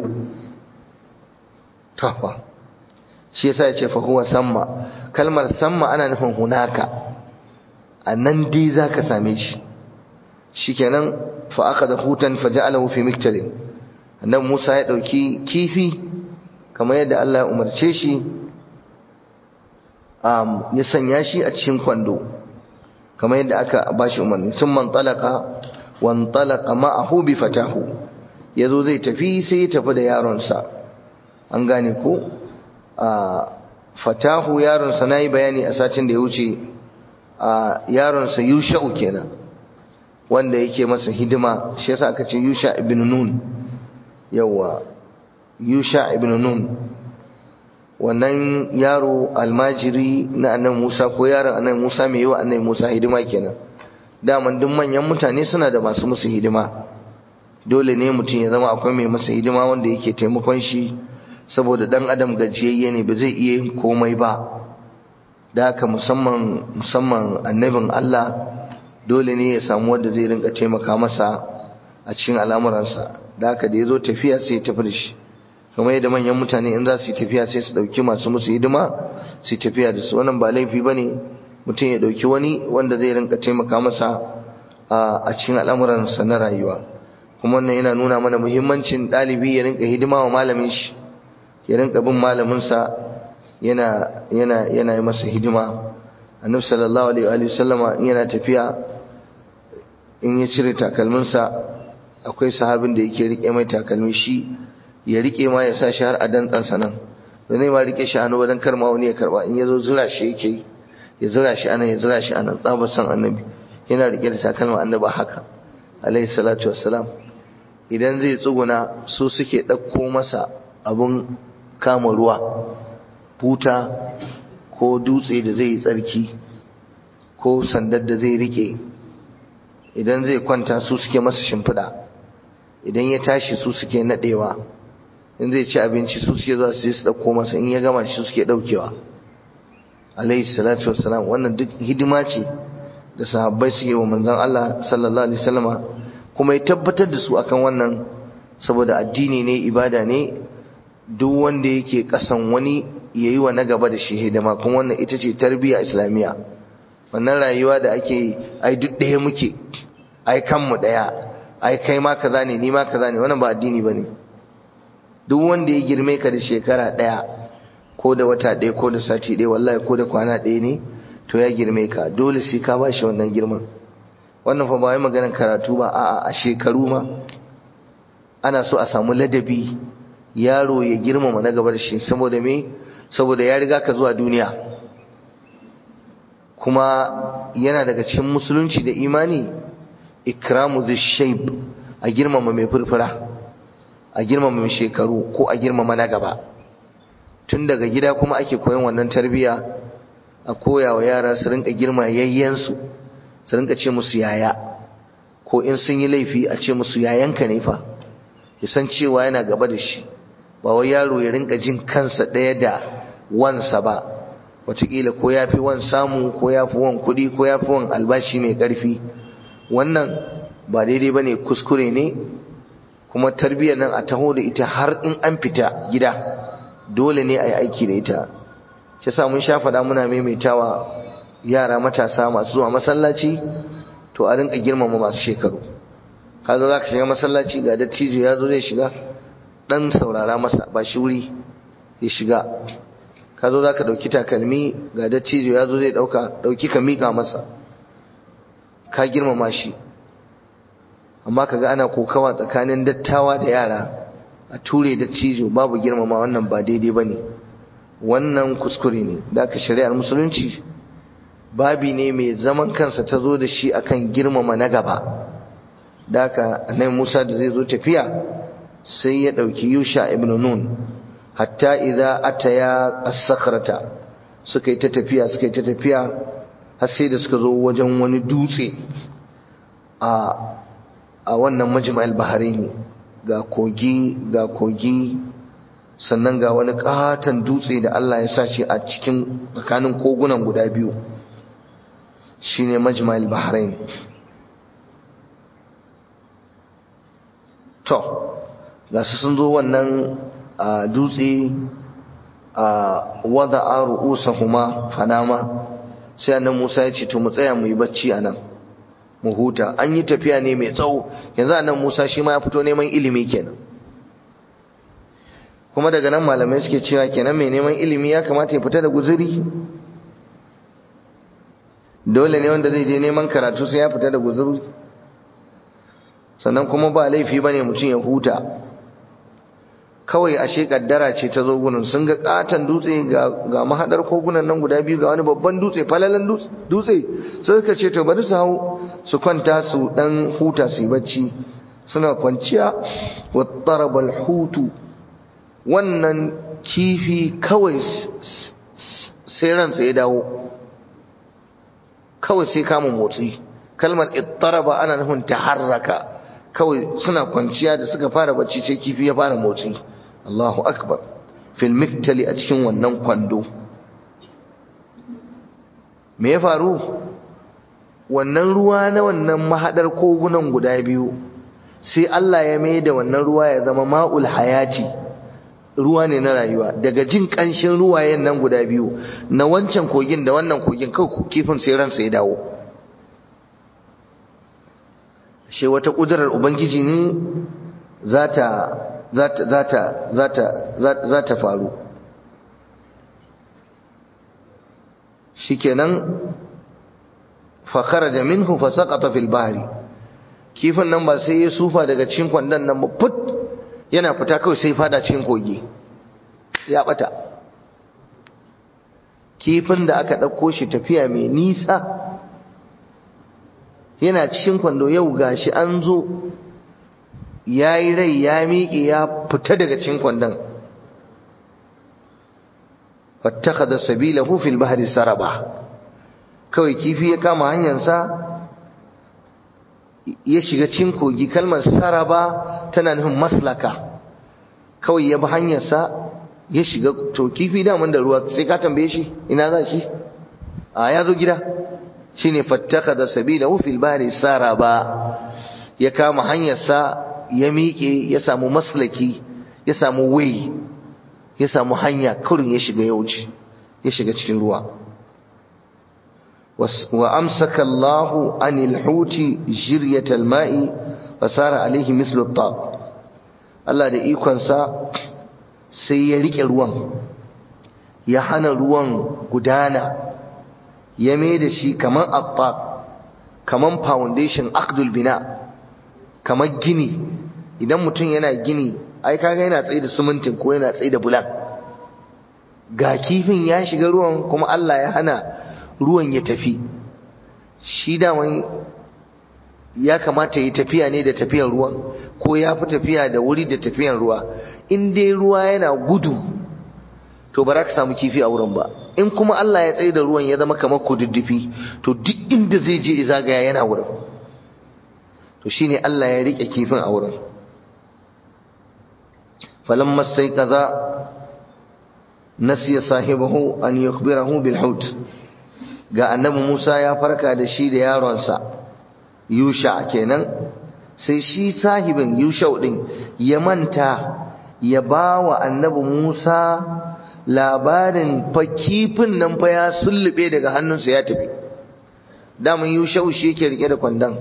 [SPEAKER 1] tafa shi yasa ya ce fa huwa samma kalmar samma ana nufin hunaka a nan dai zaka same shi shikenan fa akhadha hutan faja'alahu fi miktalin annabi Musa ya dauki kifi kamar yadda Allah ya umarce shi um, ya sanya shi a cikin kwando kamar yadda aka bashi umarni sun man talaka wan talaka ma'ahu bi fatahu yazo zai tafi sai ya tafi da yaronsa an gane ko a fatahu yaronsa nayi bayani a satin da ya wuce a yaronsa yusha'u kenan wanda yake masa hidima shi yasa aka ce yusha ibn nun yawa yusha ibn nun wannan yaro almajiri na annabi Musa ko yaron annabi Musa mai yiwa annabi Musa hidima kenan daman duk manyan mutane suna da masu musu hidima dole ne mutum ya zama akwai mai masa hidima wanda yake taimakon shi saboda dan adam gajiyayye ne ba zai iya yin komai ba da haka musamman musamman annabin Allah dole ne ya samu wanda zai rinka taimaka masa a cikin al'amuransa da haka da ya zo tafiya sai ya tafi da shi kamar yadda manyan mutane in za su yi tafiya sai su ɗauki masu musu hidima su tafiya da su wannan ba laifi ba ne mutum ya ɗauki wani wanda zai rinka taimaka masa a cikin al'amuransa na rayuwa kuma wannan yana nuna mana muhimmancin ɗalibi ya rinka hidima wa malamin shi ya rinka bin malaminsa yana yana yana yi masa hidima annabi sallallahu alaihi wa sallama in yana tafiya in ya cire takalminsa akwai sahabin da yake rike mai takalmi shi ya rike ma ya sa shi har a dantsansa nan da ne ma rike shi hannu wajen karma wani ya karba in ya zo zura shi yake ya zura shi anan ya zura shi anan tsabar san annabi yana rike da takalma annabi haka alaihi salatu wassalam idan zai tsuguna su suke ɗauko masa abun kama ruwa buta ko dutse da zai yi tsarki ko sandar da zai rike idan zai kwanta su suke masa shimfiɗa idan ya tashi su suke naɗewa in zai ci abinci su suke zuwa su je su ɗauko masa in ya gama shi su suke ɗaukewa alaihi salatu wassalam wannan duk hidima ce da sahabbai suke wa manzon Allah sallallahu alaihi wasallama kuma ya tabbatar da su akan wannan saboda addini ne ibada ne duk wanda yake kasan wani yayi wa na gaba da shi hidima kuma wannan ita ce tarbiyya islamiyya wannan rayuwa da ake ai duk ɗaya muke ai kanmu ɗaya ai kai ma kaza ne ni ma kaza ne wannan ba addini bane duk wanda ya girme ka da shekara ɗaya ko da wata ɗaya ko da sati ɗaya wallahi ko da kwana ɗaya ne to ya girme ka dole sai ka ba shi wannan girman wannan fa ba wai maganar karatu ba a'a a shekaru ma ana so a samu ladabi yaro ya girmama na gaba da shi saboda me saboda ya riga ka zuwa duniya kuma yana daga cikin musulunci da imani ikramu zishayb a girmama mai furfura a girmama mai shekaru ko a girmama na gaba tun daga gida kuma ake koyon wannan tarbiyya a koya wa yara su rinka girma yayyensu su rinka ce musu yaya ko in sun yi laifi a ce musu yayanka ne fa ya san cewa yana gaba da shi ba wai yaro ya rinka jin kansa ɗaya da wansa ba wataƙila ko ya fi wan samu ko ya fi wan kuɗi ko ya fi wan albashi mai ƙarfi wannan ba daidai ba ne kuskure ne kuma tarbiyyar nan a taho da ita har in an fita gida dole ne a yi aiki da ita shi sa mun sha faɗa muna maimaitawa yara matasa masu zuwa masallaci to a rinka girmama masu shekaru ka zo za ka shiga masallaci ga dattijo ya zo zai shiga ɗan saurara masa ba shi wuri ya shiga ka zo za ka ɗauki takalmi ga dattijo ya zo zai ɗauka ɗauki ka miƙa masa ka girmama shi amma kaga ana kokawa tsakanin dattawa da yara a ture dattijo babu girmama wannan ba daidai ba ne wannan kuskure ne da aka shari'ar musulunci babi ne mai zaman kansa ta zo da shi akan girmama na gaba da aka annabi Musa da zai zo tafiya sai ya ɗauki Yusha ibn Nun hatta idza ataya as-sakhrata suka yi ta tafiya suka yi ta tafiya har sai da suka zo wajen wani dutse a a wannan majma'al bahraini ga kogi ga kogi sannan ga wani katon dutse da Allah ya sa shi a cikin tsakanin kogunan guda biyu shine majma'al bahrain to ga su sun zo wannan dutse a wada a ru'usahuma fanama sai annan Musa ya ce to mu tsaya mu yi bacci anan mu huta an yi tafiya ne mai tsawo yanzu annan Musa shi ma ya fito neman ilimi kenan kuma daga nan malamai suke cewa kenan mai neman ilimi ya kamata ya fita da guzuri dole ne wanda zai je neman karatu sai ya fita da guzuri sannan kuma ba laifi bane mutum ya huta kawai ashe kaddara ce ta zo gurin sun ga katan dutse ga ga mahadar kogunan nan guda biyu ga wani babban dutse falalan dutse sai suka ce to bari su hau su kwanta su dan huta su yi bacci suna kwanciya wa tarabal hutu wannan kifi kawai sai ransa ya dawo kawai sai kama motsi kalmar ittaraba ana nufin taharraka kawai suna kwanciya da suka fara bacci sai kifi ya fara motsi Allahu akbar fil miktali a cikin wannan kwando me ya faru wannan ruwa na wannan mahadar kogunan guda biyu sai Allah ya mai da wannan ruwa ya zama ma'ul hayati ruwa ne na rayuwa daga jin kanshin ruwayen nan guda biyu na wancan kogin da wannan kogin kawai kifin sai ransa ya dawo shi wata kudurar ubangiji ne za ta za ta faru shikenan fakara da minhu fasaqata fil bahri kifin nan ba sai ya sufa daga cikin kwandon nan ba fut yana fita kawai sai fada cikin kogi ya bata kifin da aka ɗauko shi tafiya mai nisa yana cikin kwando yau gashi an zo ya yi rai ya miƙe ya fita daga cikin kwandon fattaka sabilahu fil bahri saraba kawai kifi ya kama hanyarsa ya shiga cikin kogi kalmar saraba tana nufin maslaka kawai ya bi hanyarsa ya shiga to kifi daman da ruwa sai ka tambaye shi ina za shi a ya zo gida shine fattaka da sabilahu fil bahri saraba ya kama hanyarsa ya miƙe ya samu maslaki ya samu way ya samu hanya kurin ya shiga ya wuce ya shiga cikin ruwa wa amsaka Allahu anil huti jiryatal ma'i fasara alaihi mislu tab Allah da ikonsa sai ya rike ruwan ya hana ruwan gudana ya mai da shi kaman attab kaman foundation aqdul bina kamar gini idan mutum yana gini ai kaga yana tsaye da sumuntin ko yana tsaye da bulan ga kifin ya shiga ruwan kuma Allah ya hana ruwan ya tafi shi daman ya kamata yi tafiya ne da tafiyar ruwan ko ya fi tafiya da wuri da tafiyar ruwa in dai ruwa yana gudu to ba za ka samu kifi a wurin ba in kuma Allah ya tsaye da ruwan ya zama kamar kududdufi to duk inda zai je zagaya yana wurin to shine Allah ya rike kifin a wurin falamma kaza nasiya sahibahu an yukhbirahu bil hut ga annabi Musa ya farka da shi da yaronsa Yusha kenan sai shi sahibin Yusha din ya manta ya bawa annabi Musa labarin fa kifin nan fa ya sullube daga hannunsa ya tafi daman Yusha shi yake rike da kwandon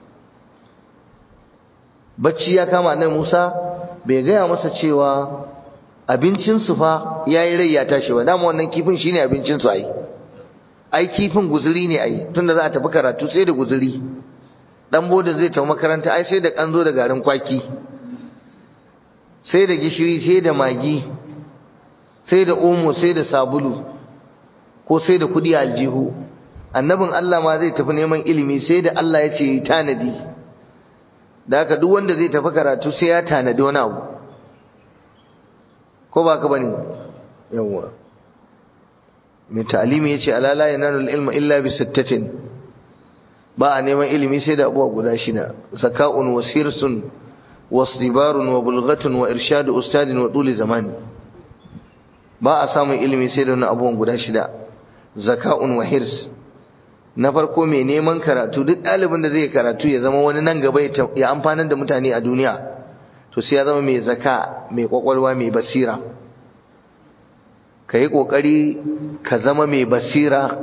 [SPEAKER 1] bacci ya kama nan Musa bai gaya masa cewa abincinsu fa ya yi rai ya tashi ba dama wannan kifin shine abincinsu ai ai kifin guzuri ne ai tunda za a tafi karatu sai da guzuri dan bodin zai tafi makaranta ai sai da kanzo da garin kwaki sai da gishiri sai da magi sai da omo sai da sabulu ko sai da kudi aljihu annabin Allah ma zai tafi neman ilimi sai da Allah ya ce tanadi da haka duk wanda zai tafi karatu sai ya tanadi wani abu ko ba ka bane yawwa mai ta'alimi yace alala yanalu ilma illa bi sittatin ba a neman ilimi sai da abuwa guda shida zaka'un wa sirsun wa sibarun wa bulghatun wa irshadu ustadin wa tuli zamani ba a samun ilimi sai da wannan abubuwan guda shida zaka'un wa hirs na farko mai neman karatu duk ɗalibin da zai karatu ya zama wani nan gaba ya amfanar da mutane a duniya to sai ya zama mai zaka mai kwakwalwa mai basira ka yi ƙoƙari ka zama mai basira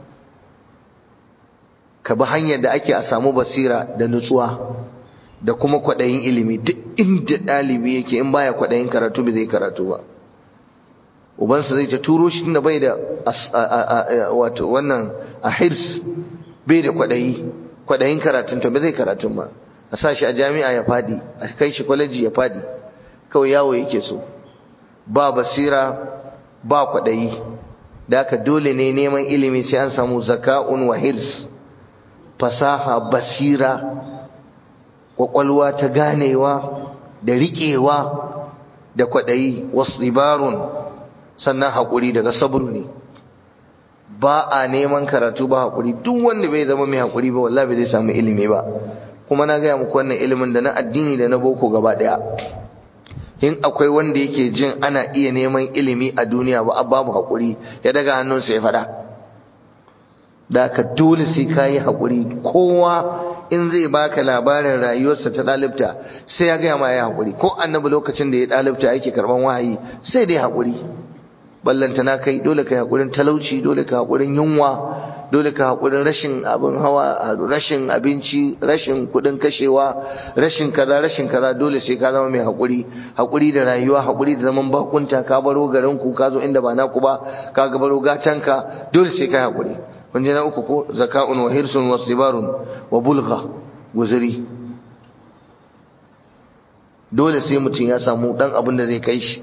[SPEAKER 1] ka bi hanyar da ake a samu basira da nutsuwa da kuma kwaɗayin ilimi duk inda ɗalibi yake in baya kwaɗayin karatu bai zai karatu ba ubansa zai ta turo shi tunda bai da wato wannan a hirs bai da kwaɗayi kwaɗayin karatun ta bai zai karatun ba a sa shi a jami'a ya fadi a kai shi kwaleji ya fadi kawai yawo yake so ba basira ba kwaɗayi da haka dole ne neman ilimi sai an samu zaka'un wa hirs fasaha basira kwakwalwa ta ganewa da riƙewa da kwaɗayi wasu sannan haƙuri daga sabru ne ba a neman karatu ba haƙuri duk wanda bai zama mai haƙuri ba wallahi bai zai samu ilimi ba kuma na gaya muku wannan ilimin da na addini da na boko gaba ɗaya in akwai wanda yake jin ana iya neman ilimi a duniya ba babu haƙuri ya daga hannunsa ya faɗa da ka dole sai ka yi haƙuri kowa in zai baka labarin rayuwarsa ta ɗalibta sai ya gaya ma ya haƙuri ko annabi lokacin da ya ɗalibta yake karɓan wahayi sai dai haƙuri ballantana kai dole ka haƙurin talauci dole ka haƙurin yunwa dole ka haƙurin rashin abin hawa rashin abinci rashin kuɗin kashewa rashin kaza rashin kaza dole sai ka zama mai haƙuri haƙuri da rayuwa haƙuri da zaman bakunta ka baro garin ku ka zo inda ba naku ba ka ga baro gatanka dole sai ka haƙuri kun je na uku ko zaka'un wa hirsun wa sibarun wa bulgha guzuri dole sai mutum ya samu dan abin da zai kai shi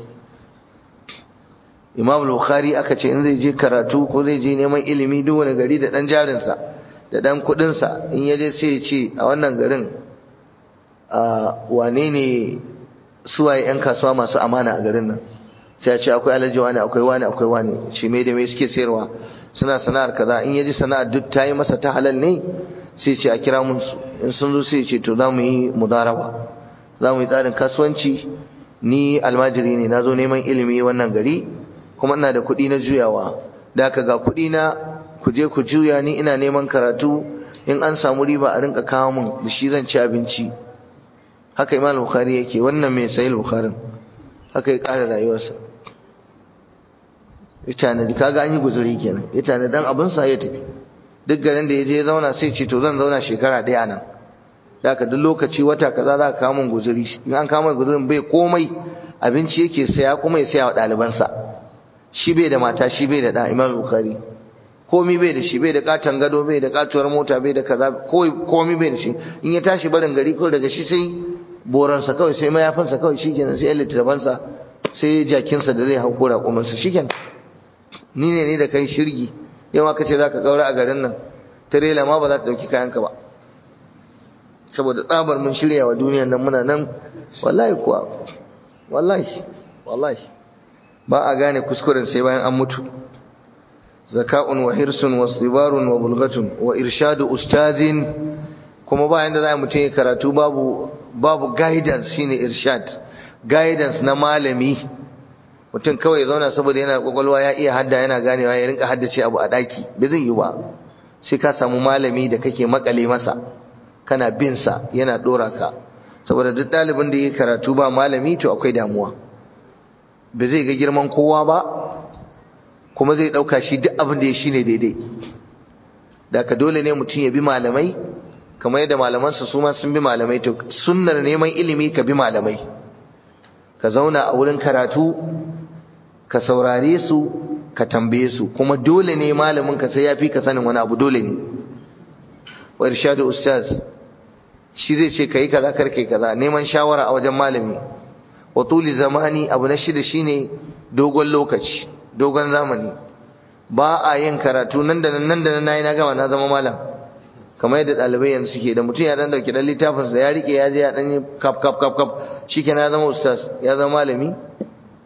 [SPEAKER 1] imam bukhari aka ce in zai je karatu ko zai je neman ilimi duk wani gari da dan jarinsa da dan kudinsa in ya je sai ya ce a wannan garin a wane ne suwaye yan kasuwa masu amana a garin nan sai ya ce akwai alhaji wani akwai wani akwai wani shi me da me suke sayarwa suna sana'ar kaza in ya ji sana'ar duk ta yi masa ta halal ne sai ce a kira mun su in sun zo sai ce to za mu yi mudaraba za mu yi tsarin kasuwanci ni almajiri ne na zo neman ilimi wannan gari kuma ina da kuɗi na juyawa da ka ga kuɗi na ku je ku juya ni ina neman karatu in an samu riba a rinka kawo mun da shi zan ci abinci haka imam bukhari yake wannan mai sahih bukharin haka ya ƙara rayuwarsa ita ne kaga an yi guzuri kenan ita ne dan abin sa ya tafi duk garin da ya je ya zauna sai ce to zan zauna shekara ɗaya nan da ka duk lokaci wata kaza za ka kawo mun guzuri in an kawo mun guzurin bai komai abinci yake saya kuma ya saya wa ɗalibansa shi bai da mata shi bai da da Imam Bukhari komi bai da shi bai da katon gado bai da katuwar mota bai da kaza komi bai da shi in ya tashi barin gari ko daga shi sai boransa kawai sai mayafinsa kawai shikenan sai littafansa sai jakinsa da zai hau ko raƙumansa shikenan ni ne ni da kai shirgi yau aka ce zaka gaura a garin nan tirela ma ba za ta dauki kayanka ba saboda tsabar mun shirya wa duniyar nan muna nan wallahi kuwa wallahi wallahi ba a gane kuskuren sai bayan an mutu zaka'un wa hirsun wa sibarun wa bulgatun wa irshadu ustazin kuma bayan da za mutum ya karatu babu babu guidance shine irshad guidance na malami mutum kawai ya zauna saboda yana kwakwalwa ya iya hadda yana ganewa ya rinka haddace abu a daki bai zai yi ba sai ka samu malami da kake makale masa kana bin sa yana dora ka saboda duk ɗalibin da ya karatu ba malami to akwai damuwa ba zai ga girman kowa ba kuma zai ɗauka shi duk abin da ya shi ne daidai da ka dole ne mutum ya bi malamai kamar yadda malamansa su ma sun bi malamai to sunnar neman ilimi ka bi malamai ka zauna a wurin karatu ka saurare su ka tambaye su kuma dole ne malamin ka sai ya fi ka sanin wani abu dole ne wa irshadu ustaz shi zai ce kai kaza kar kai kaza neman shawara a wajen malami wa tuli zamani abu na shida shine dogon lokaci dogon zamani ba a yin karatu nan da nan nan da nan nayi na gama na zama malam kamar yadda ɗalibai yanzu suke da mutum ya dan dauki dan littafin sa ya rike ya je ya dan yi kap kap kap kap shikenan ya zama ustaz ya zama malami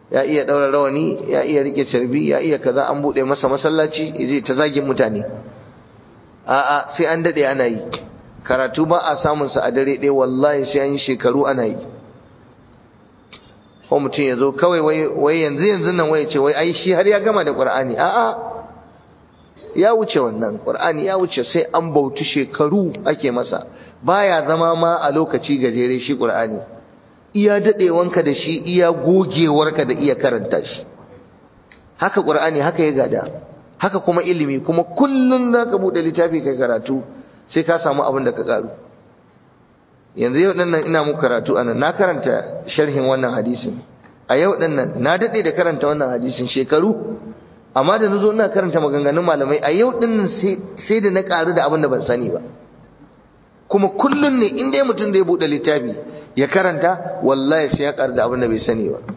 [SPEAKER 1] ya iya daura rawani ya iya rike carbi ya iya kaza an bude masa masallaci yaje ta zagin mutane a'a sai an dade ana yi karatu ba a samun sa a dare ɗaya wallahi sai an yi shekaru ana yi ko mutum ya zo kawai wai yanzu yanzu nan wai ce wai ai shi har ya gama da qur'ani a'a ya wuce wannan qur'ani ya wuce sai an bautu shekaru ake masa baya zama ma a lokaci gajere shi qur'ani iya dadewanka da shi iya gogewarka da iya karanta shi haka qur'ani haka ya gada haka kuma ilimi kuma kullun zaka bude littafi kai karatu sai ka samu abin da ka karu yanzu yau dinnan ina muku karatu anan na karanta sharhin wannan hadisin a yau dinnan na dade da karanta wannan hadisin shekaru amma da nazo ina karanta maganganun malamai a yau dinnan sai da na karu da abin da ban sani ba kuma kullun ne in dai mutum zai bude littafi ya karanta wallahi sai ya karu da abin da bai sani ba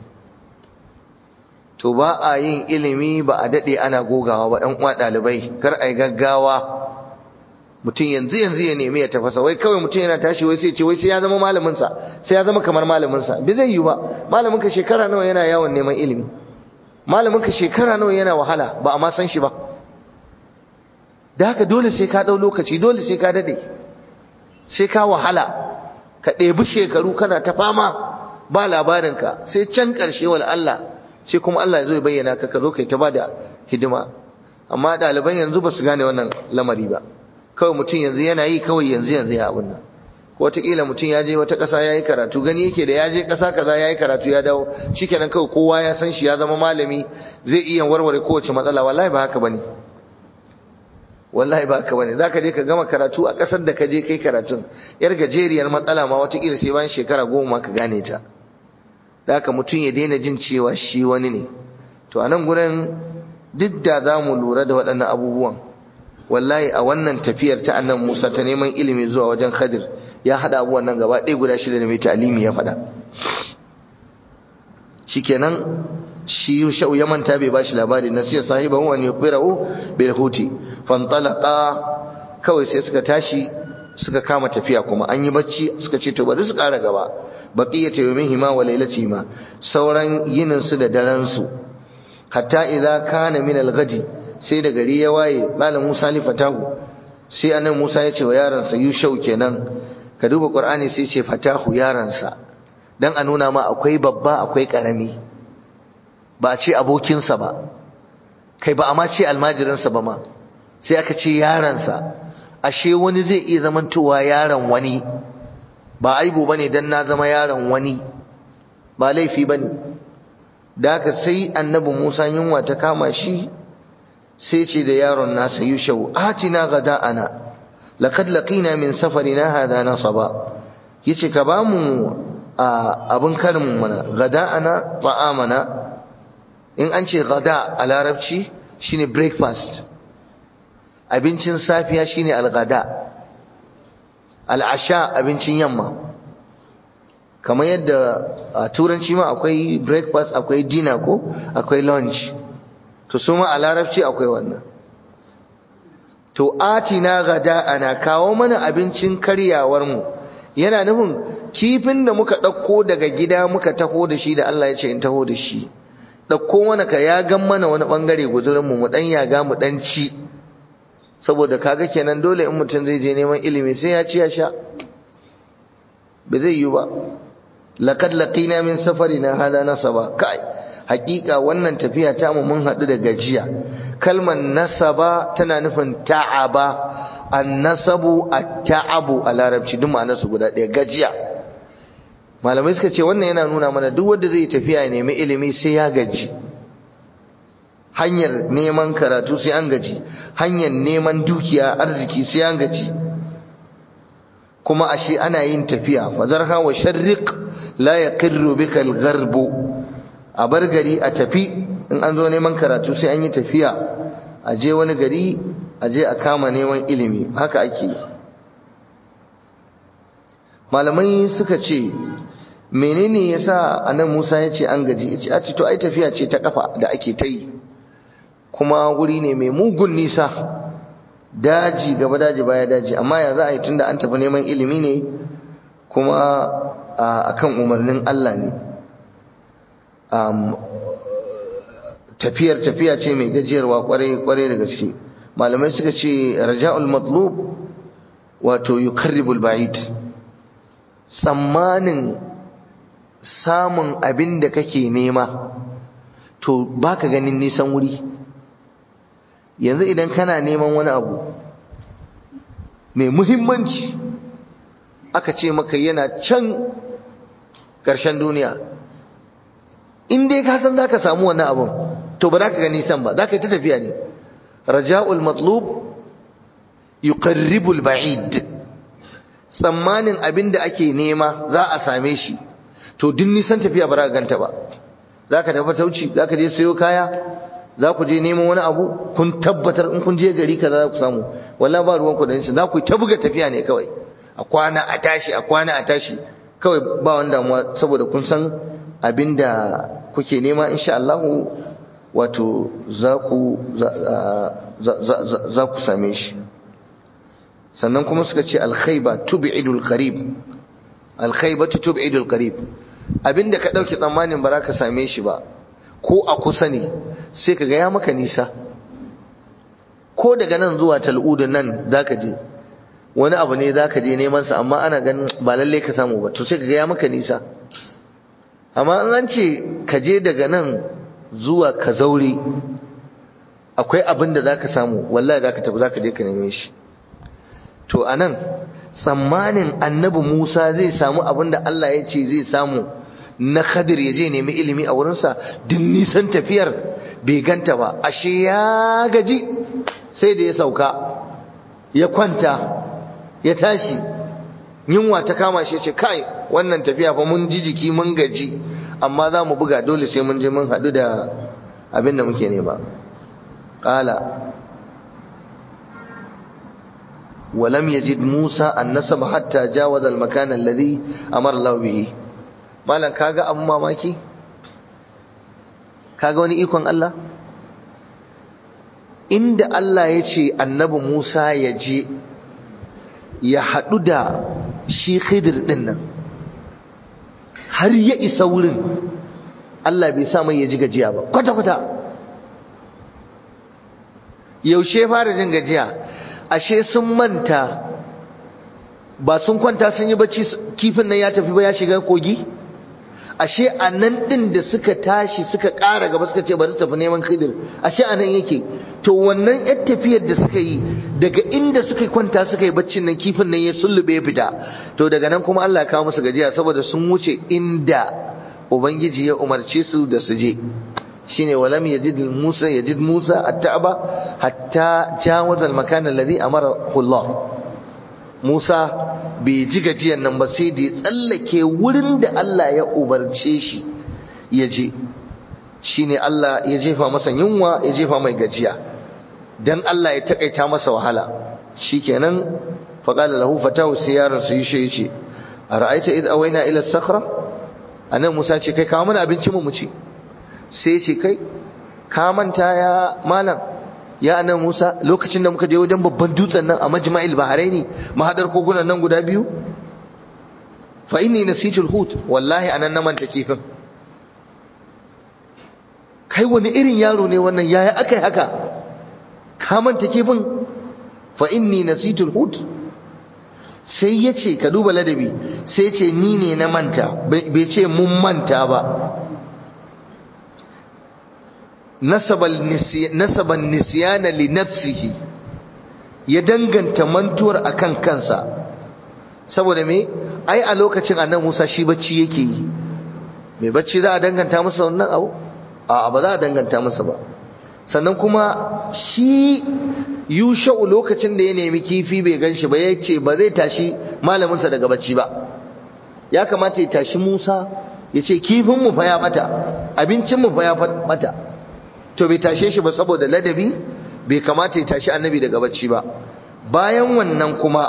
[SPEAKER 1] to ba a yin ilimi ba a dade ana gogawa ba ɗan uwa ɗalibai kar ai gaggawa mutum yanzu yanzu ya nemi ya tafasa wai kawai mutum yana tashi wai sai ce wai sai ya zama malamin sa sai ya zama kamar malamin sa bai zai yi ba malamin ka shekara nawa yana yawon neman ilimi malamin ka shekara nawa yana wahala ba a ma san shi ba da haka dole sai ka dau lokaci dole sai ka dade sai ka wahala ka ɗebi shekaru kana ta fama ba labarin ka sai can ƙarshe wal Allah sai kuma Allah ya zo ya bayyana ka ka zo kai ta bada hidima amma ɗaliban yanzu ba su gane wannan lamari ba kawai mutum yanzu yana yi kawai yanzu yanzu ya abun nan ko wataƙila mutum ya je wata ƙasa ya yi karatu gani yake da ya je ƙasa kaza ya yi karatu ya dawo shikenan kawai kowa ya san shi ya zama malami zai iya warware kowace matsala wallahi ba haka bane wallahi ba haka bane zaka je ka gama karatu a ƙasar da ka je kai karatun yar gajeriyar matsala ma wataƙila sai bayan shekara goma ka gane ta da haka mutum ya daina jin cewa shi wani ne to a nan gurin duk da za mu lura da waɗannan abubuwan wallahi a wannan tafiyar ta annan Musa ta neman ilimi zuwa wajen Khadir ya hada abubuwan nan gaba ɗaya guda shida da mai ta'alimi ya faɗa shikenan shi Yushau ya manta bai bashi labari na sai sahibahu an yuqirahu bil huti fantalaqa kawai sai suka tashi suka kama tafiya kuma an yi bacci suka ce to bari su ƙara gaba baqiyatu yawmihima wa laylatihima sauran yinin su da daren su hatta idza kana min al-ghadi sai da gari ya waye malam Musa li fatahu sai annabi Musa ya ce wa yaransa Yushau kenan ka duba Qur'ani sai ce fatahu yaransa dan a nuna ma akwai babba akwai karami ba a ce abokinsa ba kai ba a ma ce almajirinsa ba ma sai aka ce yaransa ashe wani zai iya zamantowa yaron wani ba aibu bane dan na zama yaron wani ba laifi bane da haka sai annabi Musa yunwa ta kama shi sai ce da yaron nasa yushau atina gada'ana laqad laqina min safarina hadha nasaba yace ka ba mu abin karin mana gada'ana ta'amana in an ce gada a larabci shine breakfast abincin safiya shine algada al'asha abincin yamma kamar yadda a turanci ma akwai breakfast akwai dinner ko akwai lunch to su ma a larabci akwai wannan to atina gada ana kawo mana abincin karyawar mu yana nufin kifin da muka ɗauko daga gida muka taho da shi da Allah ya ce in taho da shi ɗauko mana ka ya gan mana wani ɓangare guzurin mu mu ɗan yaga mu ɗan ci saboda kaga kenan dole in mutum zai je neman ilimi sai ya ci ya sha ba zai yi ba laqad laqina min safarina hada nasaba kai hakika wannan tafiya ta mu mun haɗu da gajiya kalmar nasaba tana nufin ta'aba annasabu at-ta'abu a larabci duk ma'anar su guda ɗaya gajiya malamai suka ce wannan yana nuna mana duk wanda zai tafiya ya nemi ilimi sai ya gaji hanyar neman karatu sai an gaji hanyar neman dukiya arziki sai an gaji kuma ashe ana yin tafiya fazarha wa sharriq la yaqirru bika al-gharbu a bar gari a tafi in an zo neman karatu sai an yi tafiya a je wani gari a je a kama neman ilimi haka ake malamai suka ce menene yasa anan Musa ya ce an gaji ya ce a ce to ai tafiya ce ta kafa da ake ta yi kuma wuri ne mai mugun nisa daji gaba daji baya daji amma ya za a yi tunda an tafi neman ilimi ne kuma akan umarnin Allah ne tafiyar tafiya ce mai gajiyarwa kwarai da gaske malamai suka ce raja'ul matlub wato yukarribul ba'id tsammanin samun abin da kake nema to baka ganin nisan wuri yanzu idan kana neman wani abu mai muhimmanci aka ce maka yana can ƙarshen duniya in dai ka san zaka samu wannan abun to ba za ka ga nisan ba za ka yi ta tafiya ne raja'ul matlub yuqarribul ba'id tsammanin abin da ake nema za a same shi to duk nisan tafiya ba za ka ganta ba za ka tafi tauci za ka je sayo kaya za ku je neman wani abu kun tabbatar in kun je gari kaza za ku samu wallahi ba ruwan ku da shi za ku ta buga tafiya ne kawai a kwana a tashi a kwana a tashi kawai ba wani damuwa saboda kun san abin da kuke nema insha Allah wato za ku za ku same shi sannan kuma suka ce alkhaiba tub'idul qarib alkhaibatu tub'idul qarib abinda ka dauke tsammanin ba za ka same shi ba ko a kusa ne sai ka ga ya maka nisa ko daga nan zuwa tal'udu nan zaka je wani abu ne zaka je neman sa amma ana ganin ba lalle ka samu ba to sai ka ga ya maka nisa amma an ce ka je daga nan zuwa ka zaure akwai abin da zaka samu wallahi zaka tafi zaka je ka neme shi to anan tsammanin annabi Musa zai samu abin da Allah ya ce zai samu na Khadir ya je nemi ilimi a wurinsa duk nisan tafiyar bai ganta ba ashe ya gaji sai da ya sauka ya kwanta ya tashi yunwa ta kama shi ce kai wannan tafiya fa mun ji jiki mun gaji amma za mu buga dole sai mun je mun haɗu da abin da muke nema ƙala ولم يجد موسى النسب حتى جاوز المكان الذي أمر الله به malam kaga abun mamaki kaga wani ikon Allah inda Allah ya ce annabi Musa ya je ya haɗu da shi khidir ɗin nan har ya isa wurin Allah bai sa mai ya ji gajiya ba kwata-kwata yaushe fara jin gajiya ashe sun manta ba sun kwanta sun yi bacci kifin nan ya tafi ba ya shiga kogi ashe a nan ɗin da suka tashi suka ƙara gaba suka ce bari su tafi neman khidir ashe a nan yake to wannan yar tafiyar da suka yi daga inda suka kwanta suka yi baccin nan kifin nan ya sullube ya fita to daga nan kuma Allah ya kawo musu gajiya saboda sun wuce inda ubangiji ya umarce su da su je shine walam yajid Musa yajid Musa at-ta'aba hatta jawaza al-makan alladhi amara Allah Musa bai ji gajiyan nan ba sai da ya tsallake wurin da Allah ya umarce shi ya je shine Allah ya jefa masa yunwa ya jefa mai gajiya dan Allah ya takaita masa wahala shikenan faqala lahu fatahu sai yaron su yi shi yace ara'aita id awaina ila as-sakhra anan Musa ce kai kawo mana abinci mu mu ci sai ce kai ka manta ya malam ya anan Musa lokacin da muka je wajen babban dutsen nan a majma'il bahraini mahadar kogunan nan guda biyu fa inni nasitul hut wallahi anan na manta kifin kai wani irin yaro ne wannan yaya akai haka ka manta kifin fa inni nasitul hut sai ya ce ka duba ladabi sai ce ni ne na manta bai ce mun manta ba nasaban nisyana li nafsihi ya danganta mantuwar akan kansa saboda me ai a lokacin annabi Musa shi bacci yake yi me bacci za a danganta masa wannan abu a ba za a danganta masa ba sannan kuma shi yusha'u lokacin da ya nemi kifi bai ganshi ba yace ba zai tashi malaminsa daga bacci ba ya kamata ya tashi Musa ya ce kifin mu fa ya bata abincin mu fa ya bata to bai tashe shi ba saboda ladabi bai kamata ya tashi annabi daga bacci ba bayan wannan kuma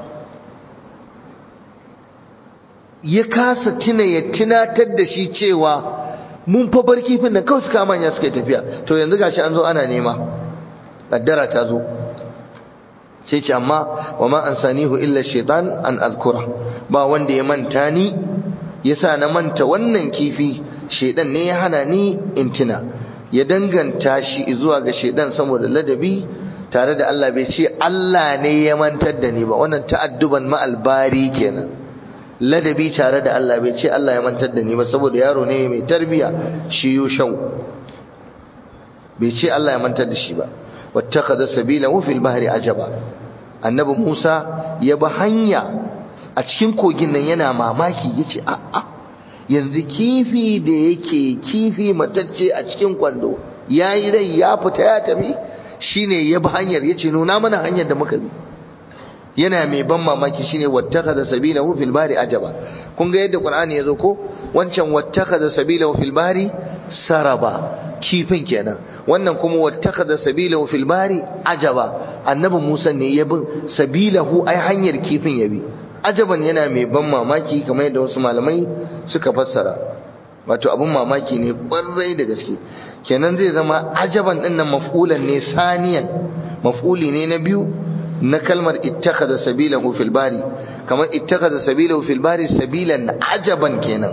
[SPEAKER 1] ya kasa tuna ya tunatar da shi cewa mun fa bar kifin nan kawai suka manya suka tafiya to yanzu gashi an zo ana nema kaddara ta zo sai ce amma wa ma ansanihu illa shaitan an azkura ba wanda ya manta ni yasa na manta wannan kifi shedan ne ya hana ni in tuna ya danganta shi zuwa ga shedan saboda ladabi tare da Allah bai ce Allah ne ya mantar da ni ba wannan ta'adduban ma'albari kenan ladabi tare da Allah bai ce Allah ya mantar da ni ba saboda yaro ne mai tarbiya shi yushau bai ce Allah ya mantar da shi ba wattakhadha sabilahu fil bahri ajaba annabi Musa ya bi hanya a cikin kogin nan yana mamaki yace a a yanzu kifi da yake kifi matacce a cikin kwando yayi rai ya fita ya tafi shine ya bi hanyar yace nuna mana hanyar da muka bi yana mai ban mamaki shine wattakhadha sabilahu fil bahri ajaba kun ga yadda qur'ani yazo ko wancan wattakhadha sabilahu fil bahri saraba kifin kenan wannan kuma wattakhadha sabilahu fil bahri ajaba annabi Musa ne ya bin sabilahu ai hanyar kifin ya bi ajaban yana mai ban mamaki kamar yadda wasu malamai suka fassara wato abun mamaki ne kwarai da gaske kenan zai zama ajaban din nan maf'ulan ne saniyan maf'uli ne na biyu na kalmar ittakhadha sabilahu fil bari kamar ittakhadha sabilahu fil bari sabilan ajaban kenan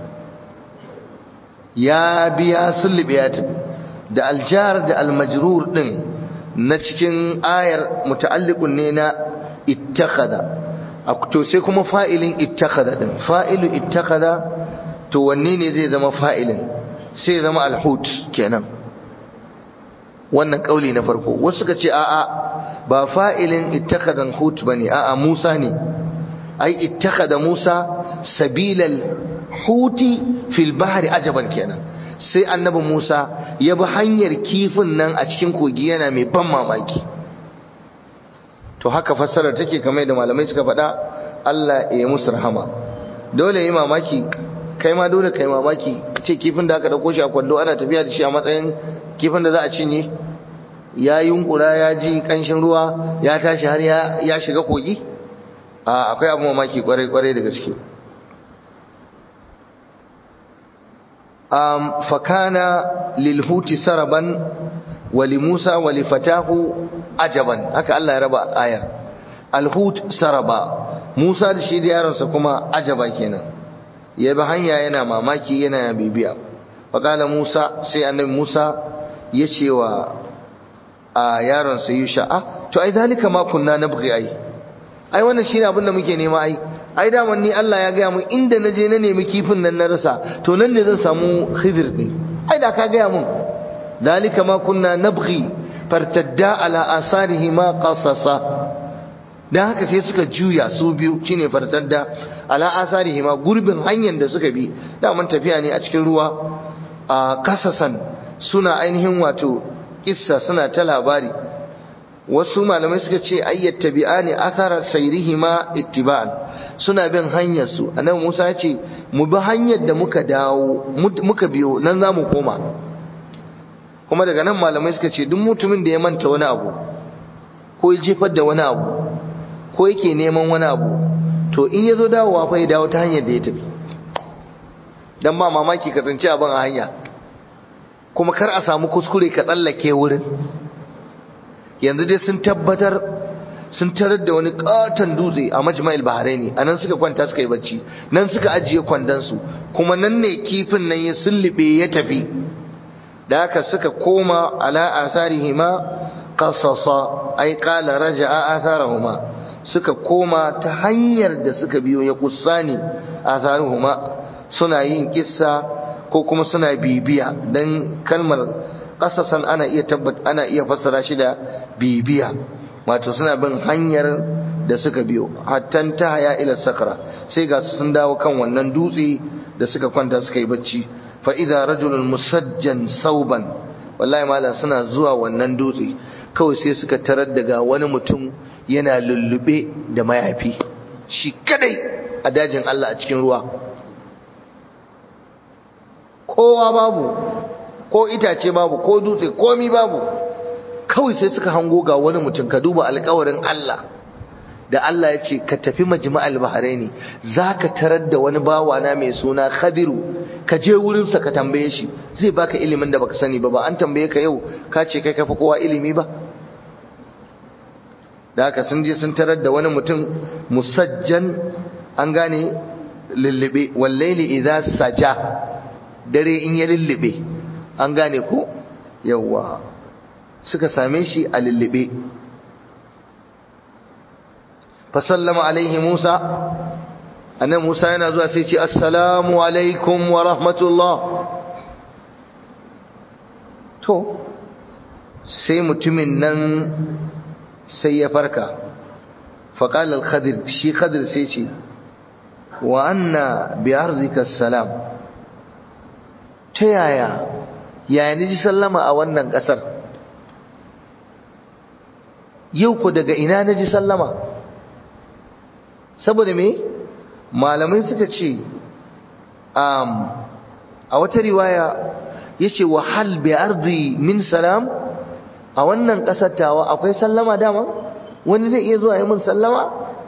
[SPEAKER 1] ya biya sulbi ya tafi da aljar da almajrur din na cikin ayar muta'alliqun ne na ittakhadha to sai kuma fa'ilin ittakhadha din fa'ilu ittakhadha to wanne ne zai zama fa'ilin sai zama alhut kenan wannan kauli na farko wasu suka ce a'a ba fa'ilin ittakadan hut bane a'a Musa ne ai ittakada Musa sabilal huti fil bahri ajaban kenan sai annabi Musa ya bi hanyar kifin nan a cikin kogi yana mai ban mamaki to haka fassarar take kamar da malamai suka faɗa Allah ya musu rahama dole yi mamaki kai ma dole kai mamaki ce kifin da aka dauko shi a kwando ana tafiya da shi a matsayin kifin da za a cinye ya yunkura ya ji kanshin ruwa ya tashi har ya shiga kogi a akwai abu mamaki kwarai-kwarai da gaske um, fakana lilhuti saraban wali musa wali fatahu ajaban haka Allah ya raba ayar alhut saraba musa da shi da yaronsa kuma ajaba kenan ya bi hanya yana mamaki yana bibiya fakala musa sai annabi musa ya ce wa a yaron sa yusha ah to ai zalika ma kunna nabghi ai ai wannan shine abin da muke nema ai ai da ni Allah ya gaya mun inda naje na nemi kifin nan na rasa to nan ne zan samu khidir ne ai da ka gaya mun zalika ma kunna nabghi fartadda ala asarihi ma qasasa dan haka sai suka juya su biyu shine fartadda ala asarihi ma gurbin hanyar da suka bi da mun tafiya ne a cikin ruwa a kasasan suna ainihin wato kissa suna ta labari wasu malamai suka ce ayyat tabi'ani athara sayrihima ittiba'an suna bin hanyar su annabi Musa ya ce mu bi hanyar da muka dawo muka biyo nan zamu koma kuma daga nan malamai suka ce duk mutumin da ya manta wani abu ko ya jefar da wani abu ko yake neman wani abu to in ya zo dawowa fa ya dawo ta hanyar da ya tafi dan ba mamaki ka tsinci abin a hanya kuma kar a samu kuskure ka tsallake wurin yanzu dai sun tabbatar sun tarar da wani katon dutse a majma'il bahraini a nan suka kwanta suka yi bacci nan suka ajiye kwandonsu kuma nan ne kifin nan ya sullube ya tafi da haka suka koma ala asarihima qasasa ai qala raja'a atharahuma suka koma ta hanyar da suka biyo ya kussani atharuhuma suna yin kissa ko kuma suna bibiya dan kalmar qasasan ana iya tabbat ana iya fassara shi da bibiya wato suna bin hanyar da suka biyo hattan ta haya ila sakra sai ga sun dawo kan wannan dutse da suka kwanta suka yi bacci fa idza rajulun musajjan sauban wallahi malam suna zuwa wannan dutse kawai sai suka tarar daga wani mutum yana lullube da mayafi shi kadai a dajin Allah a cikin ruwa kowa babu ko itace babu ko dutse komi babu kawai sai suka hango ga wani mutum ka duba alkawarin Allah da Allah ya ce ka tafi majma'al bahraini zaka tarar da wani bawa na mai suna Khadiru ka je wurin sa ka tambaye shi zai baka ilimin da baka sani ba ba an tambaye ka yau ka ce kai kafa kowa ilimi ba da haka sun je sun tarar da wani mutum musajjan an gane lullube wallaili idza saja dare in ya lullube an gane ko yawwa suka same shi a lullube fa sallama alaihi Musa annabi Musa yana zuwa sai ce assalamu alaikum wa rahmatullah to sai mutumin nan sai ya farka faqala al-khadir shi khadir sai ce wa anna bi arzika salam ta yaya yaya ni ji sallama a wannan kasar yau ku daga ina na ji sallama saboda me malamai suka ce a wata riwaya ya ce wa hal bi ardi min salam a wannan ƙasar tawa akwai sallama dama wani zai iya zuwa yi min sallama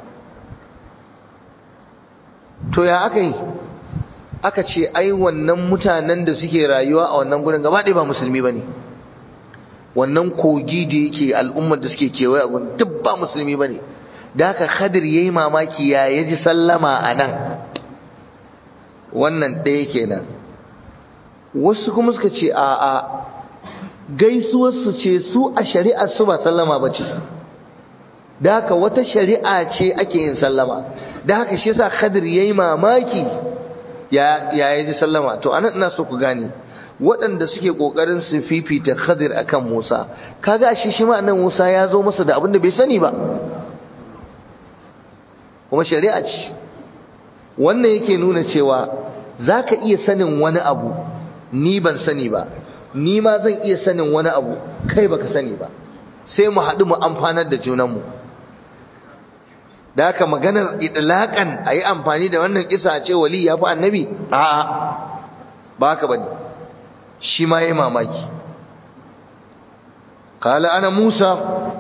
[SPEAKER 1] to ya aka yi aka ce ai wannan mutanen da suke rayuwa a wannan gurin gaba ɗaya ba musulmi ba ne wannan kogi da yake al'ummar da suke kewaye a gurin duk ba musulmi ba ne da haka khadir ya yi mamaki ya ya ji sallama a nan wannan ɗaya kenan wasu kuma suka ce a a gaisuwarsu ce su a shari'ar su ba sallama ba ce da haka wata shari'a ce ake yin sallama da haka shi yasa khadir ya yi mamaki ya ya ji sallama to anan ina so ku gane waɗanda suke ƙoƙarin su fifita khadir akan musa kaga shi shi ma nan musa ya zo masa da abin da bai sani ba kuma shari'a ce wannan yake nuna cewa za ka iya sanin wani abu ni ban sani ba ni ma zan iya sanin wani abu kai baka sani ba sai mu haɗu mu amfanar da junanmu da haka maganar idlaƙan a yi amfani da wannan kisa a ce wali ya fi annabi a'a ba haka ba ne shi ma ya yi mamaki kala ana musa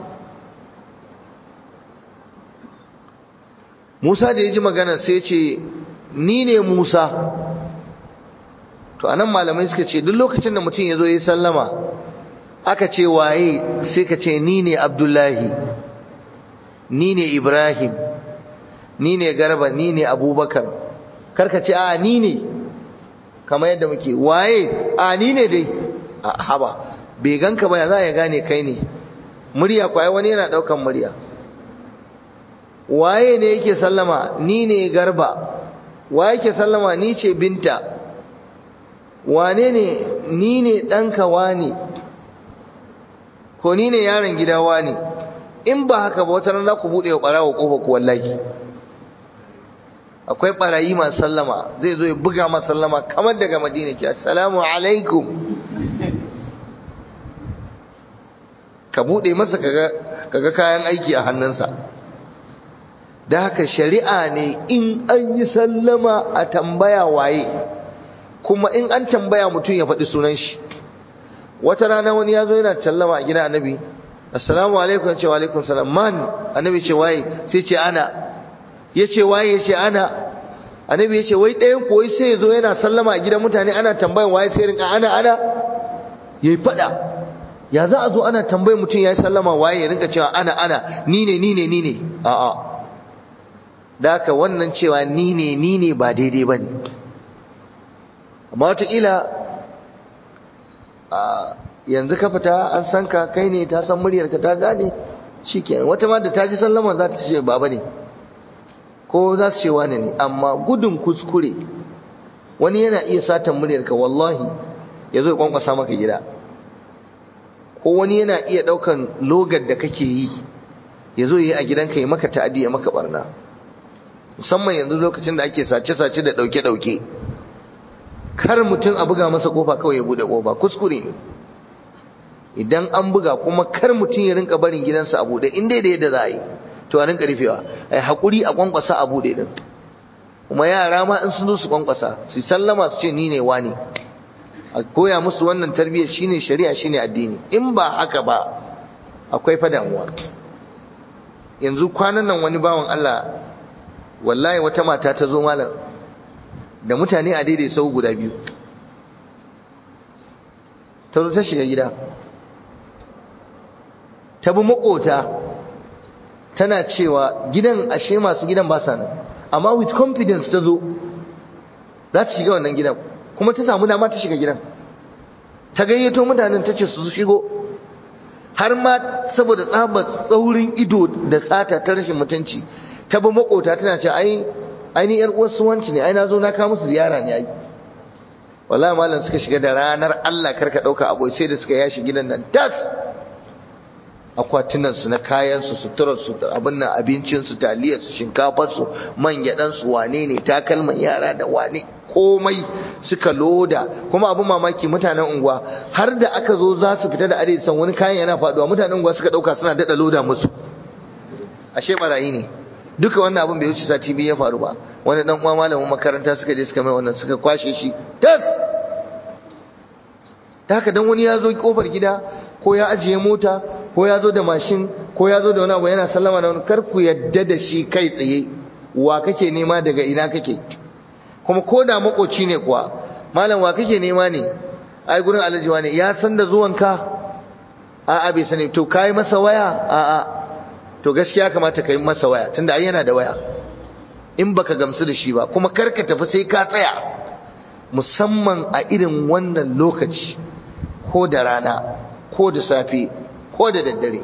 [SPEAKER 1] Musa da ya ji magana sai ce ni ne Musa to anan malamai suka ce duk lokacin da mutum ya zo ya sallama aka ce waye sai ka ce ni ne Abdullahi ni ne Ibrahim ni ne Garba ni ne Abubakar karka ce a ni ne kamar yadda muke waye a ni ne dai a haba bai ganka ba ya za ya gane kai ne murya kwaye wani yana daukan murya waye ne yake sallama ni ne garba waye yake sallama ni ce binta wane ne ni ne ɗanka wani ko ni ne yaron gida wani in ba haka ba wata rana ku buɗe wa ɓarawa ƙofa ku wallahi akwai ɓarayi masu sallama zai zo ya buga masu sallama kamar daga madina ke assalamu alaikum ka buɗe masa kaga kayan aiki a hannunsa da haka shari'a ne in an yi sallama a tambaya waye kuma in an tambaya mutum ya faɗi sunan shi wata rana wani ya zo yana sallama a gida annabi assalamu alaikum ce wa alaikum salam man annabi ce waye sai ce ana ya ce waye ya ce ana annabi ya ce wai ɗayan koyi sai ya zo yana sallama a gidan mutane ana tambayan waye sai rinka ana ana ya yi faɗa ya za a zo ana tambayin mutum ya yi sallama waye ya rinka cewa ana ana ni ne ni ne ni ne a'a da haka wannan cewa ni ne ni ne ba daidai ba ne amma wataƙila yanzu ka fita an san ka kai ne ta san muryarka ta gane shi kenan wata ma da ta ji sallama za ta ce baba ne ko za su ce wane ne amma gudun kuskure wani yana iya satan muryarka wallahi ya zo ya kwankwasa maka gida ko wani yana iya ɗaukan logar da kake yi ya zo yi a gidanka ya maka ta'adi ya maka barna musamman yanzu lokacin da ake sace-sace da ɗauke-ɗauke kar mutum a buga masa kofa kawai ya buɗe kofa kuskure ne idan an buga kuma kar mutum ya rinka barin gidansa a buɗe in dai da yadda za a yi to a rinka rufewa a yi haƙuri a kwankwasa a buɗe ɗin kuma yara ma in sun zo su kwankwasa su sallama su ce ni ne wani a koya musu wannan tarbiyyar shine shari'a shine addini in ba haka ba akwai fa damuwa yanzu kwanan nan wani bawan Allah wallahi wata mata ta zo malam da mutane a daidai sau guda biyu ta zo ta shiga gida ta bi makota tana cewa gidan ashe masu gidan ba sa nan amma with confidence ta zo za ta shiga wannan gidan kuma ta samu dama ta shiga gidan ta gayyato mutanen ta ce su shigo har ma saboda tsabar tsaurin ido da sata ta rashin mutunci ta bi makota tana ce ai ai ni yar uwar suwanci ne ai na zo na kawo musu ziyara ne ai wallahi malam suka shiga da ranar Allah karka dauka abu sai da suka yashi gidan nan tas akwatunan su na kayan su suturar su abin nan abincin su taliyar su shinkafar su man gyadan su wane ne takalman yara da wane komai suka loda kuma abin mamaki mutanen unguwa har da aka zo za su fita da arewa wani kayan yana faduwa mutanen unguwa suka dauka suna dada loda musu ashe barayi ne duka wannan abin bai wuce sati biyu ya faru ba wani dan uwa malamin makaranta suka je suka mai wannan suka kwashe shi tas ta haka dan wani ya zo kofar gida ko ya ajiye mota ko ya zo da mashin ko ya zo da wani abu yana sallama da wani kar ku yadda da shi kai tsaye wa kake nema daga ina kake kuma ko da makoci ne kuwa malam wa kake nema ne ai gurin alhaji ne ya san da zuwanka a'a bai sani to kai masa waya a'a to gaskiya kamata ka yi masa waya tunda ai yana da waya in baka gamsu da shi ba kuma karka tafi sai ka tsaya musamman a irin wannan lokaci ko da rana ko da safe ko da daddare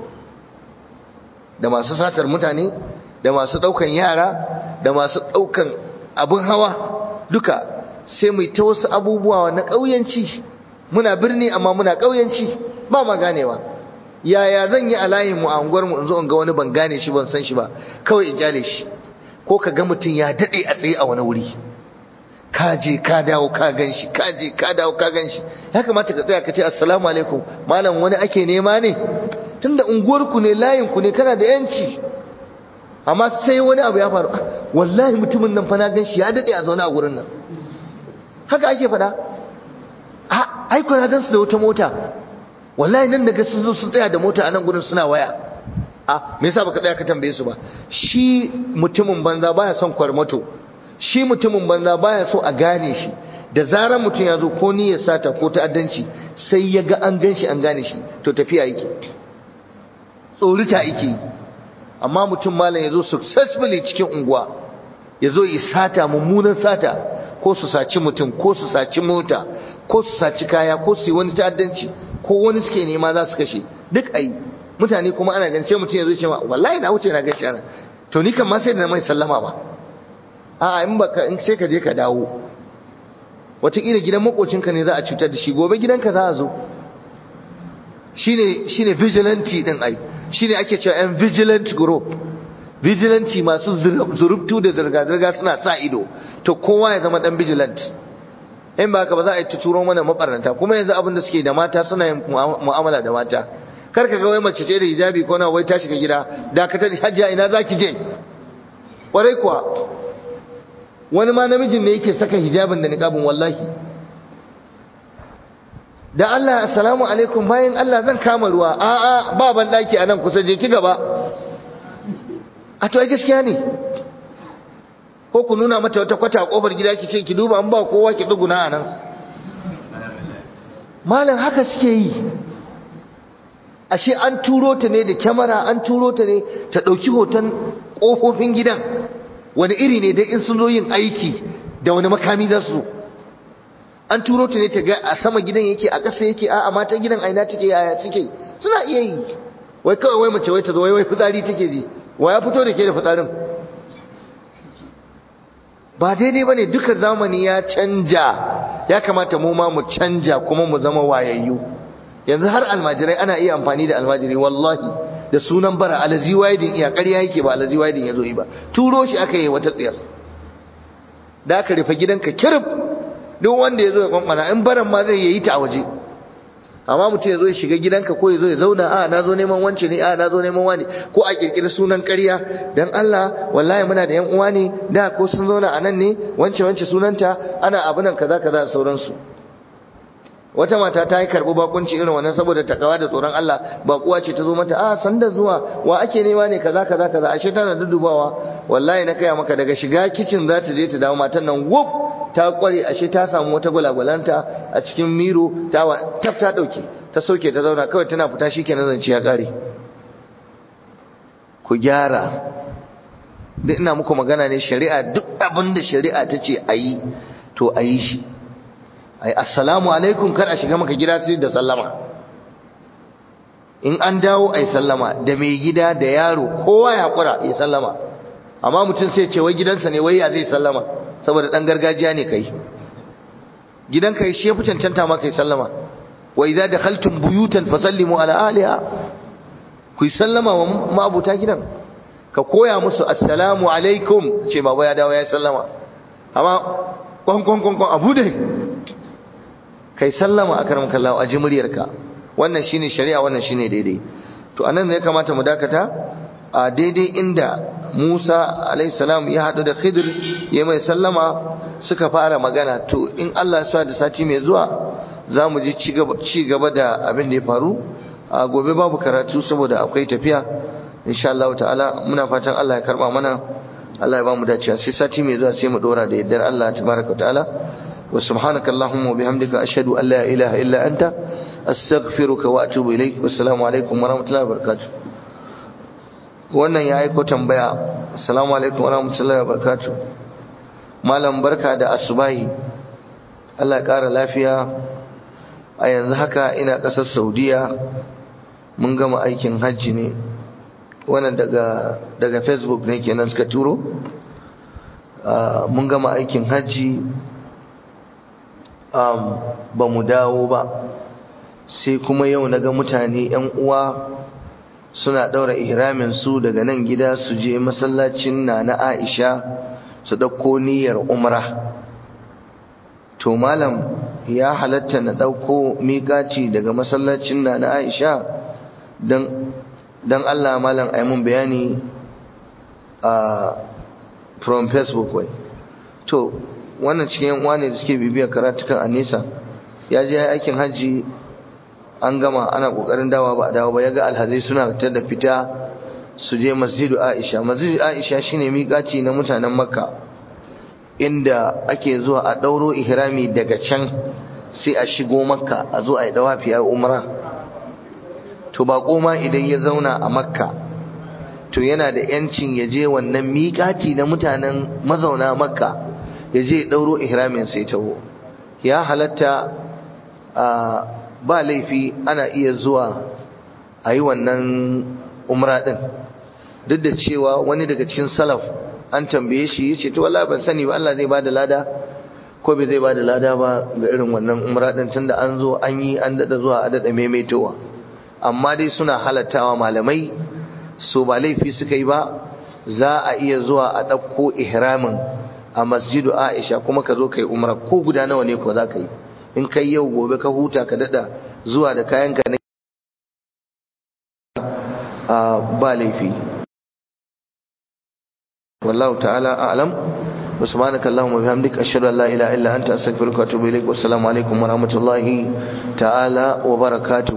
[SPEAKER 1] da masu satar mutane da masu daukan yara da masu daukan abin hawa duka sai mu ta wasu abubuwa na ƙauyanci muna birni amma muna ƙauyanci ba ma ganewa yaya zan yi a layin mu a unguwar mu in zo in ga wani ban gane shi ban san shi ba kawai in jale shi ko ka ga mutum ya dade a tsaye a wani wuri ka je ka dawo ka gan shi ka je ka dawo ka gan shi ya kamata ka tsaya ka ce assalamu alaikum malam wani ake nema ne tunda unguwar ku ne layin ku ne kana da yanci amma sai wani abu ya faru wallahi mutumin nan fa na gan shi ya dade a zaune a gurin nan haka ake faɗa a ai ko na gan su da wata mota wallahi nan daga sun zo sun tsaya da mota a nan gurin suna waya a me yasa baka tsaya ka tambaye su ba shi mutumin banza baya son kwarmato shi mutumin banza baya so a gane shi da zarar mutum ya zo ko niyyar sata ko ta'addanci sai ya ga an gan shi an gane shi to tafiya yake tsorita yake amma mutum malam ya zo successfully cikin unguwa ya zo ya sata mummunan sata ko su saci mutum ko su saci mota ko su saci kaya ko su yi wani ta'addanci ko wani suke nema za su kashe duk ayi mutane kuma ana ganin sai mutum ya zo ce ma wallahi na wuce na gaci ana to ni kan ma sai da mai sallama ba a'a in baka in sai ka je ka dawo wataƙila gidan makocinka ne za a cutar da shi gobe gidanka za a zo shine shine vigilante din ai shine ake cewa yan vigilant group vigilante masu zurubtu da zirga-zirga suna sa ido to kowa ya zama dan vigilant in ba haka ba za a yi turo mana mabarnata kuma yanzu abin da suke da mata suna yin mu'amala da mata kar ka ga wai mace ce da hijabi ko na wai ta shiga gida dakatar hajjia ina zaki je kwarai kuwa wani ma namijin ne yake saka hijabin da niqabin wallahi da Allah assalamu alaikum bayan Allah zan kama ruwa a'a ba ban daki anan kusa je ki gaba a to ai gaskiya ne ko ku nuna mata wata kwata a kofar gida ki ce ki duba an ba kowa ki duguna anan malam haka suke yi ashe an turo ta ne da kyamara an turo ta ne ta ɗauki hoton ƙofofin gidan wani iri ne dai in sun zo yin aiki da wani makami za su an turo ta ne ta ga a sama gidan yake a ƙasa yake a matan gidan aina take yaya suke suna iya yi wai kawai wai mace wai ta zo wai wai fitsari take ji wa ya fito da ke da fitsarin ba daidai ba ne duka zamani ya canja ya kamata mu ma mu canja kuma mu zama wayayyu yanzu har almajirai ana iya amfani da almajiri wallahi da sunan bara alazi waidin iya ƙarya yake ba alazi waidin ya zo yi ba turo shi aka yi wata tsiyar da aka rufe gidanka kirif duk wanda ya zo ya kwankwana in baran ma zai yi ta a waje amma mutum ya zo ya shiga gidanka ko ya zo ya zauna a na zo neman wance ne a na zo neman wani ko a kirkiri sunan ƙarya dan Allah wallahi muna da yan uwa ne da ko sun zauna a nan ne wance wance sunanta ana abunan kaza kaza da sauransu wata mata ta yi karɓi bakunci irin wannan saboda takawa da tsoron Allah bakuwa ce ta zo mata a san da zuwa wa ake nema ne kaza kaza kaza ashe tana dudubawa wallahi na kaya maka daga shiga kicin za ta je ta dawo matan nan wuf ta kware ashe ta samu wata gwalagwalanta a cikin miro ta taf ta dauke ta soke ta zauna kawai tana fita shikenan zance ya kare ku gyara duk ina muku magana ne shari'a duk abin da shari'a ta ce a yi to a yi shi ai assalamu alaikum kar a shiga maka gida sai da sallama in an dawo ai sallama da mai gida da yaro kowa ya kura ya sallama amma mutum sai ce wai gidansa ne wai ya zai sallama saboda dan gargajiya ne kai gidan kai shi ya fi cancanta ma kai sallama wa idza dakhaltum buyutan fasallimu ala ahliha ku yi sallama wa ma'abuta gidan ka koya musu assalamu alaikum ce baba ya dawo ya sallama amma kwan kwan kwan kwan abu dai kai sallama a karam kallawa a ji muryarka wannan shine shari'a wannan shine daidai to anan ne kamata mu dakata a daidai inda Musa alayhi salam ya hadu da Khidir ya mai sallama suka fara magana to in Allah ya sa da sati mai zuwa za mu ji ci gaba da abin da ya faru a gobe babu karatu saboda akwai tafiya insha Allah ta'ala muna fatan Allah ya karba mana Allah ya ba mu dacewa sai sati mai zuwa sai mu dora da yaddar Allah tabaraka ta'ala wa subhanaka allahumma wa bihamdika ashhadu an la ilaha illa anta astaghfiruka wa atubu ilaik wassalamu alaikum wa rahmatullahi wa barakatuh wannan ya aiko tambaya assalamu alaikum wa rahmatullahi wa barakatuh malam barka da asubahi Allah ya kara lafiya a yanzu haka ina ƙasar saudiya mun gama aikin hajji ne wannan daga daga facebook ne kenan suka turo mun gama aikin hajji ba mu dawo ba sai kuma yau na ga mutane 'yan uwa suna ɗaura ihramin su daga nan gida su je masallacin na na aisha su ɗauko niyyar umra to malam ya halatta na ɗauko miƙaci daga masallacin na na aisha don allah malam a mun bayani a from facebook wai to wannan cikin yan ne da suke bibiyar karatukan a nesa ya je aikin hajji an gama ana kokarin dawa ba a dawo ba ya ga alhazai suna fitar da fita su je masjidu aisha masjidu aisha shine miƙaci na mutanen makka inda ake zuwa a ɗauro ihrami daga can sai a shigo makka a zo a yi dawafi a umra to ba ma idan ya zauna a makka to yana da yancin ya je wannan miƙaci na mutanen mazauna makka ya je ɗauro ihramin sai taho ya halatta ba laifi ana iya zuwa a yi wannan umra ɗin duk da cewa wani daga cikin salaf an tambaye shi ya ce to wallahi ban sani ba Allah zai bada lada ko bai zai bada lada ba ga irin wannan umra din tunda an zo an yi an dada zuwa a dada maimaitowa amma dai suna halattawa malamai so ba laifi suka yi ba za a iya zuwa a ɗauko ihramin a masjidu Aisha kuma ka zo kai umra ko guda nawa ne ko za ka yi in kai yau gobe ka huta ka dada zuwa da kayanka ne ba laifi والله تعالى أعلم وسبحانك اللهم وبحمدك أشهد أن لا إله إلا أنت أستغفرك وأتوب إليك والسلام عليكم ورحمة الله تعالى وبركاته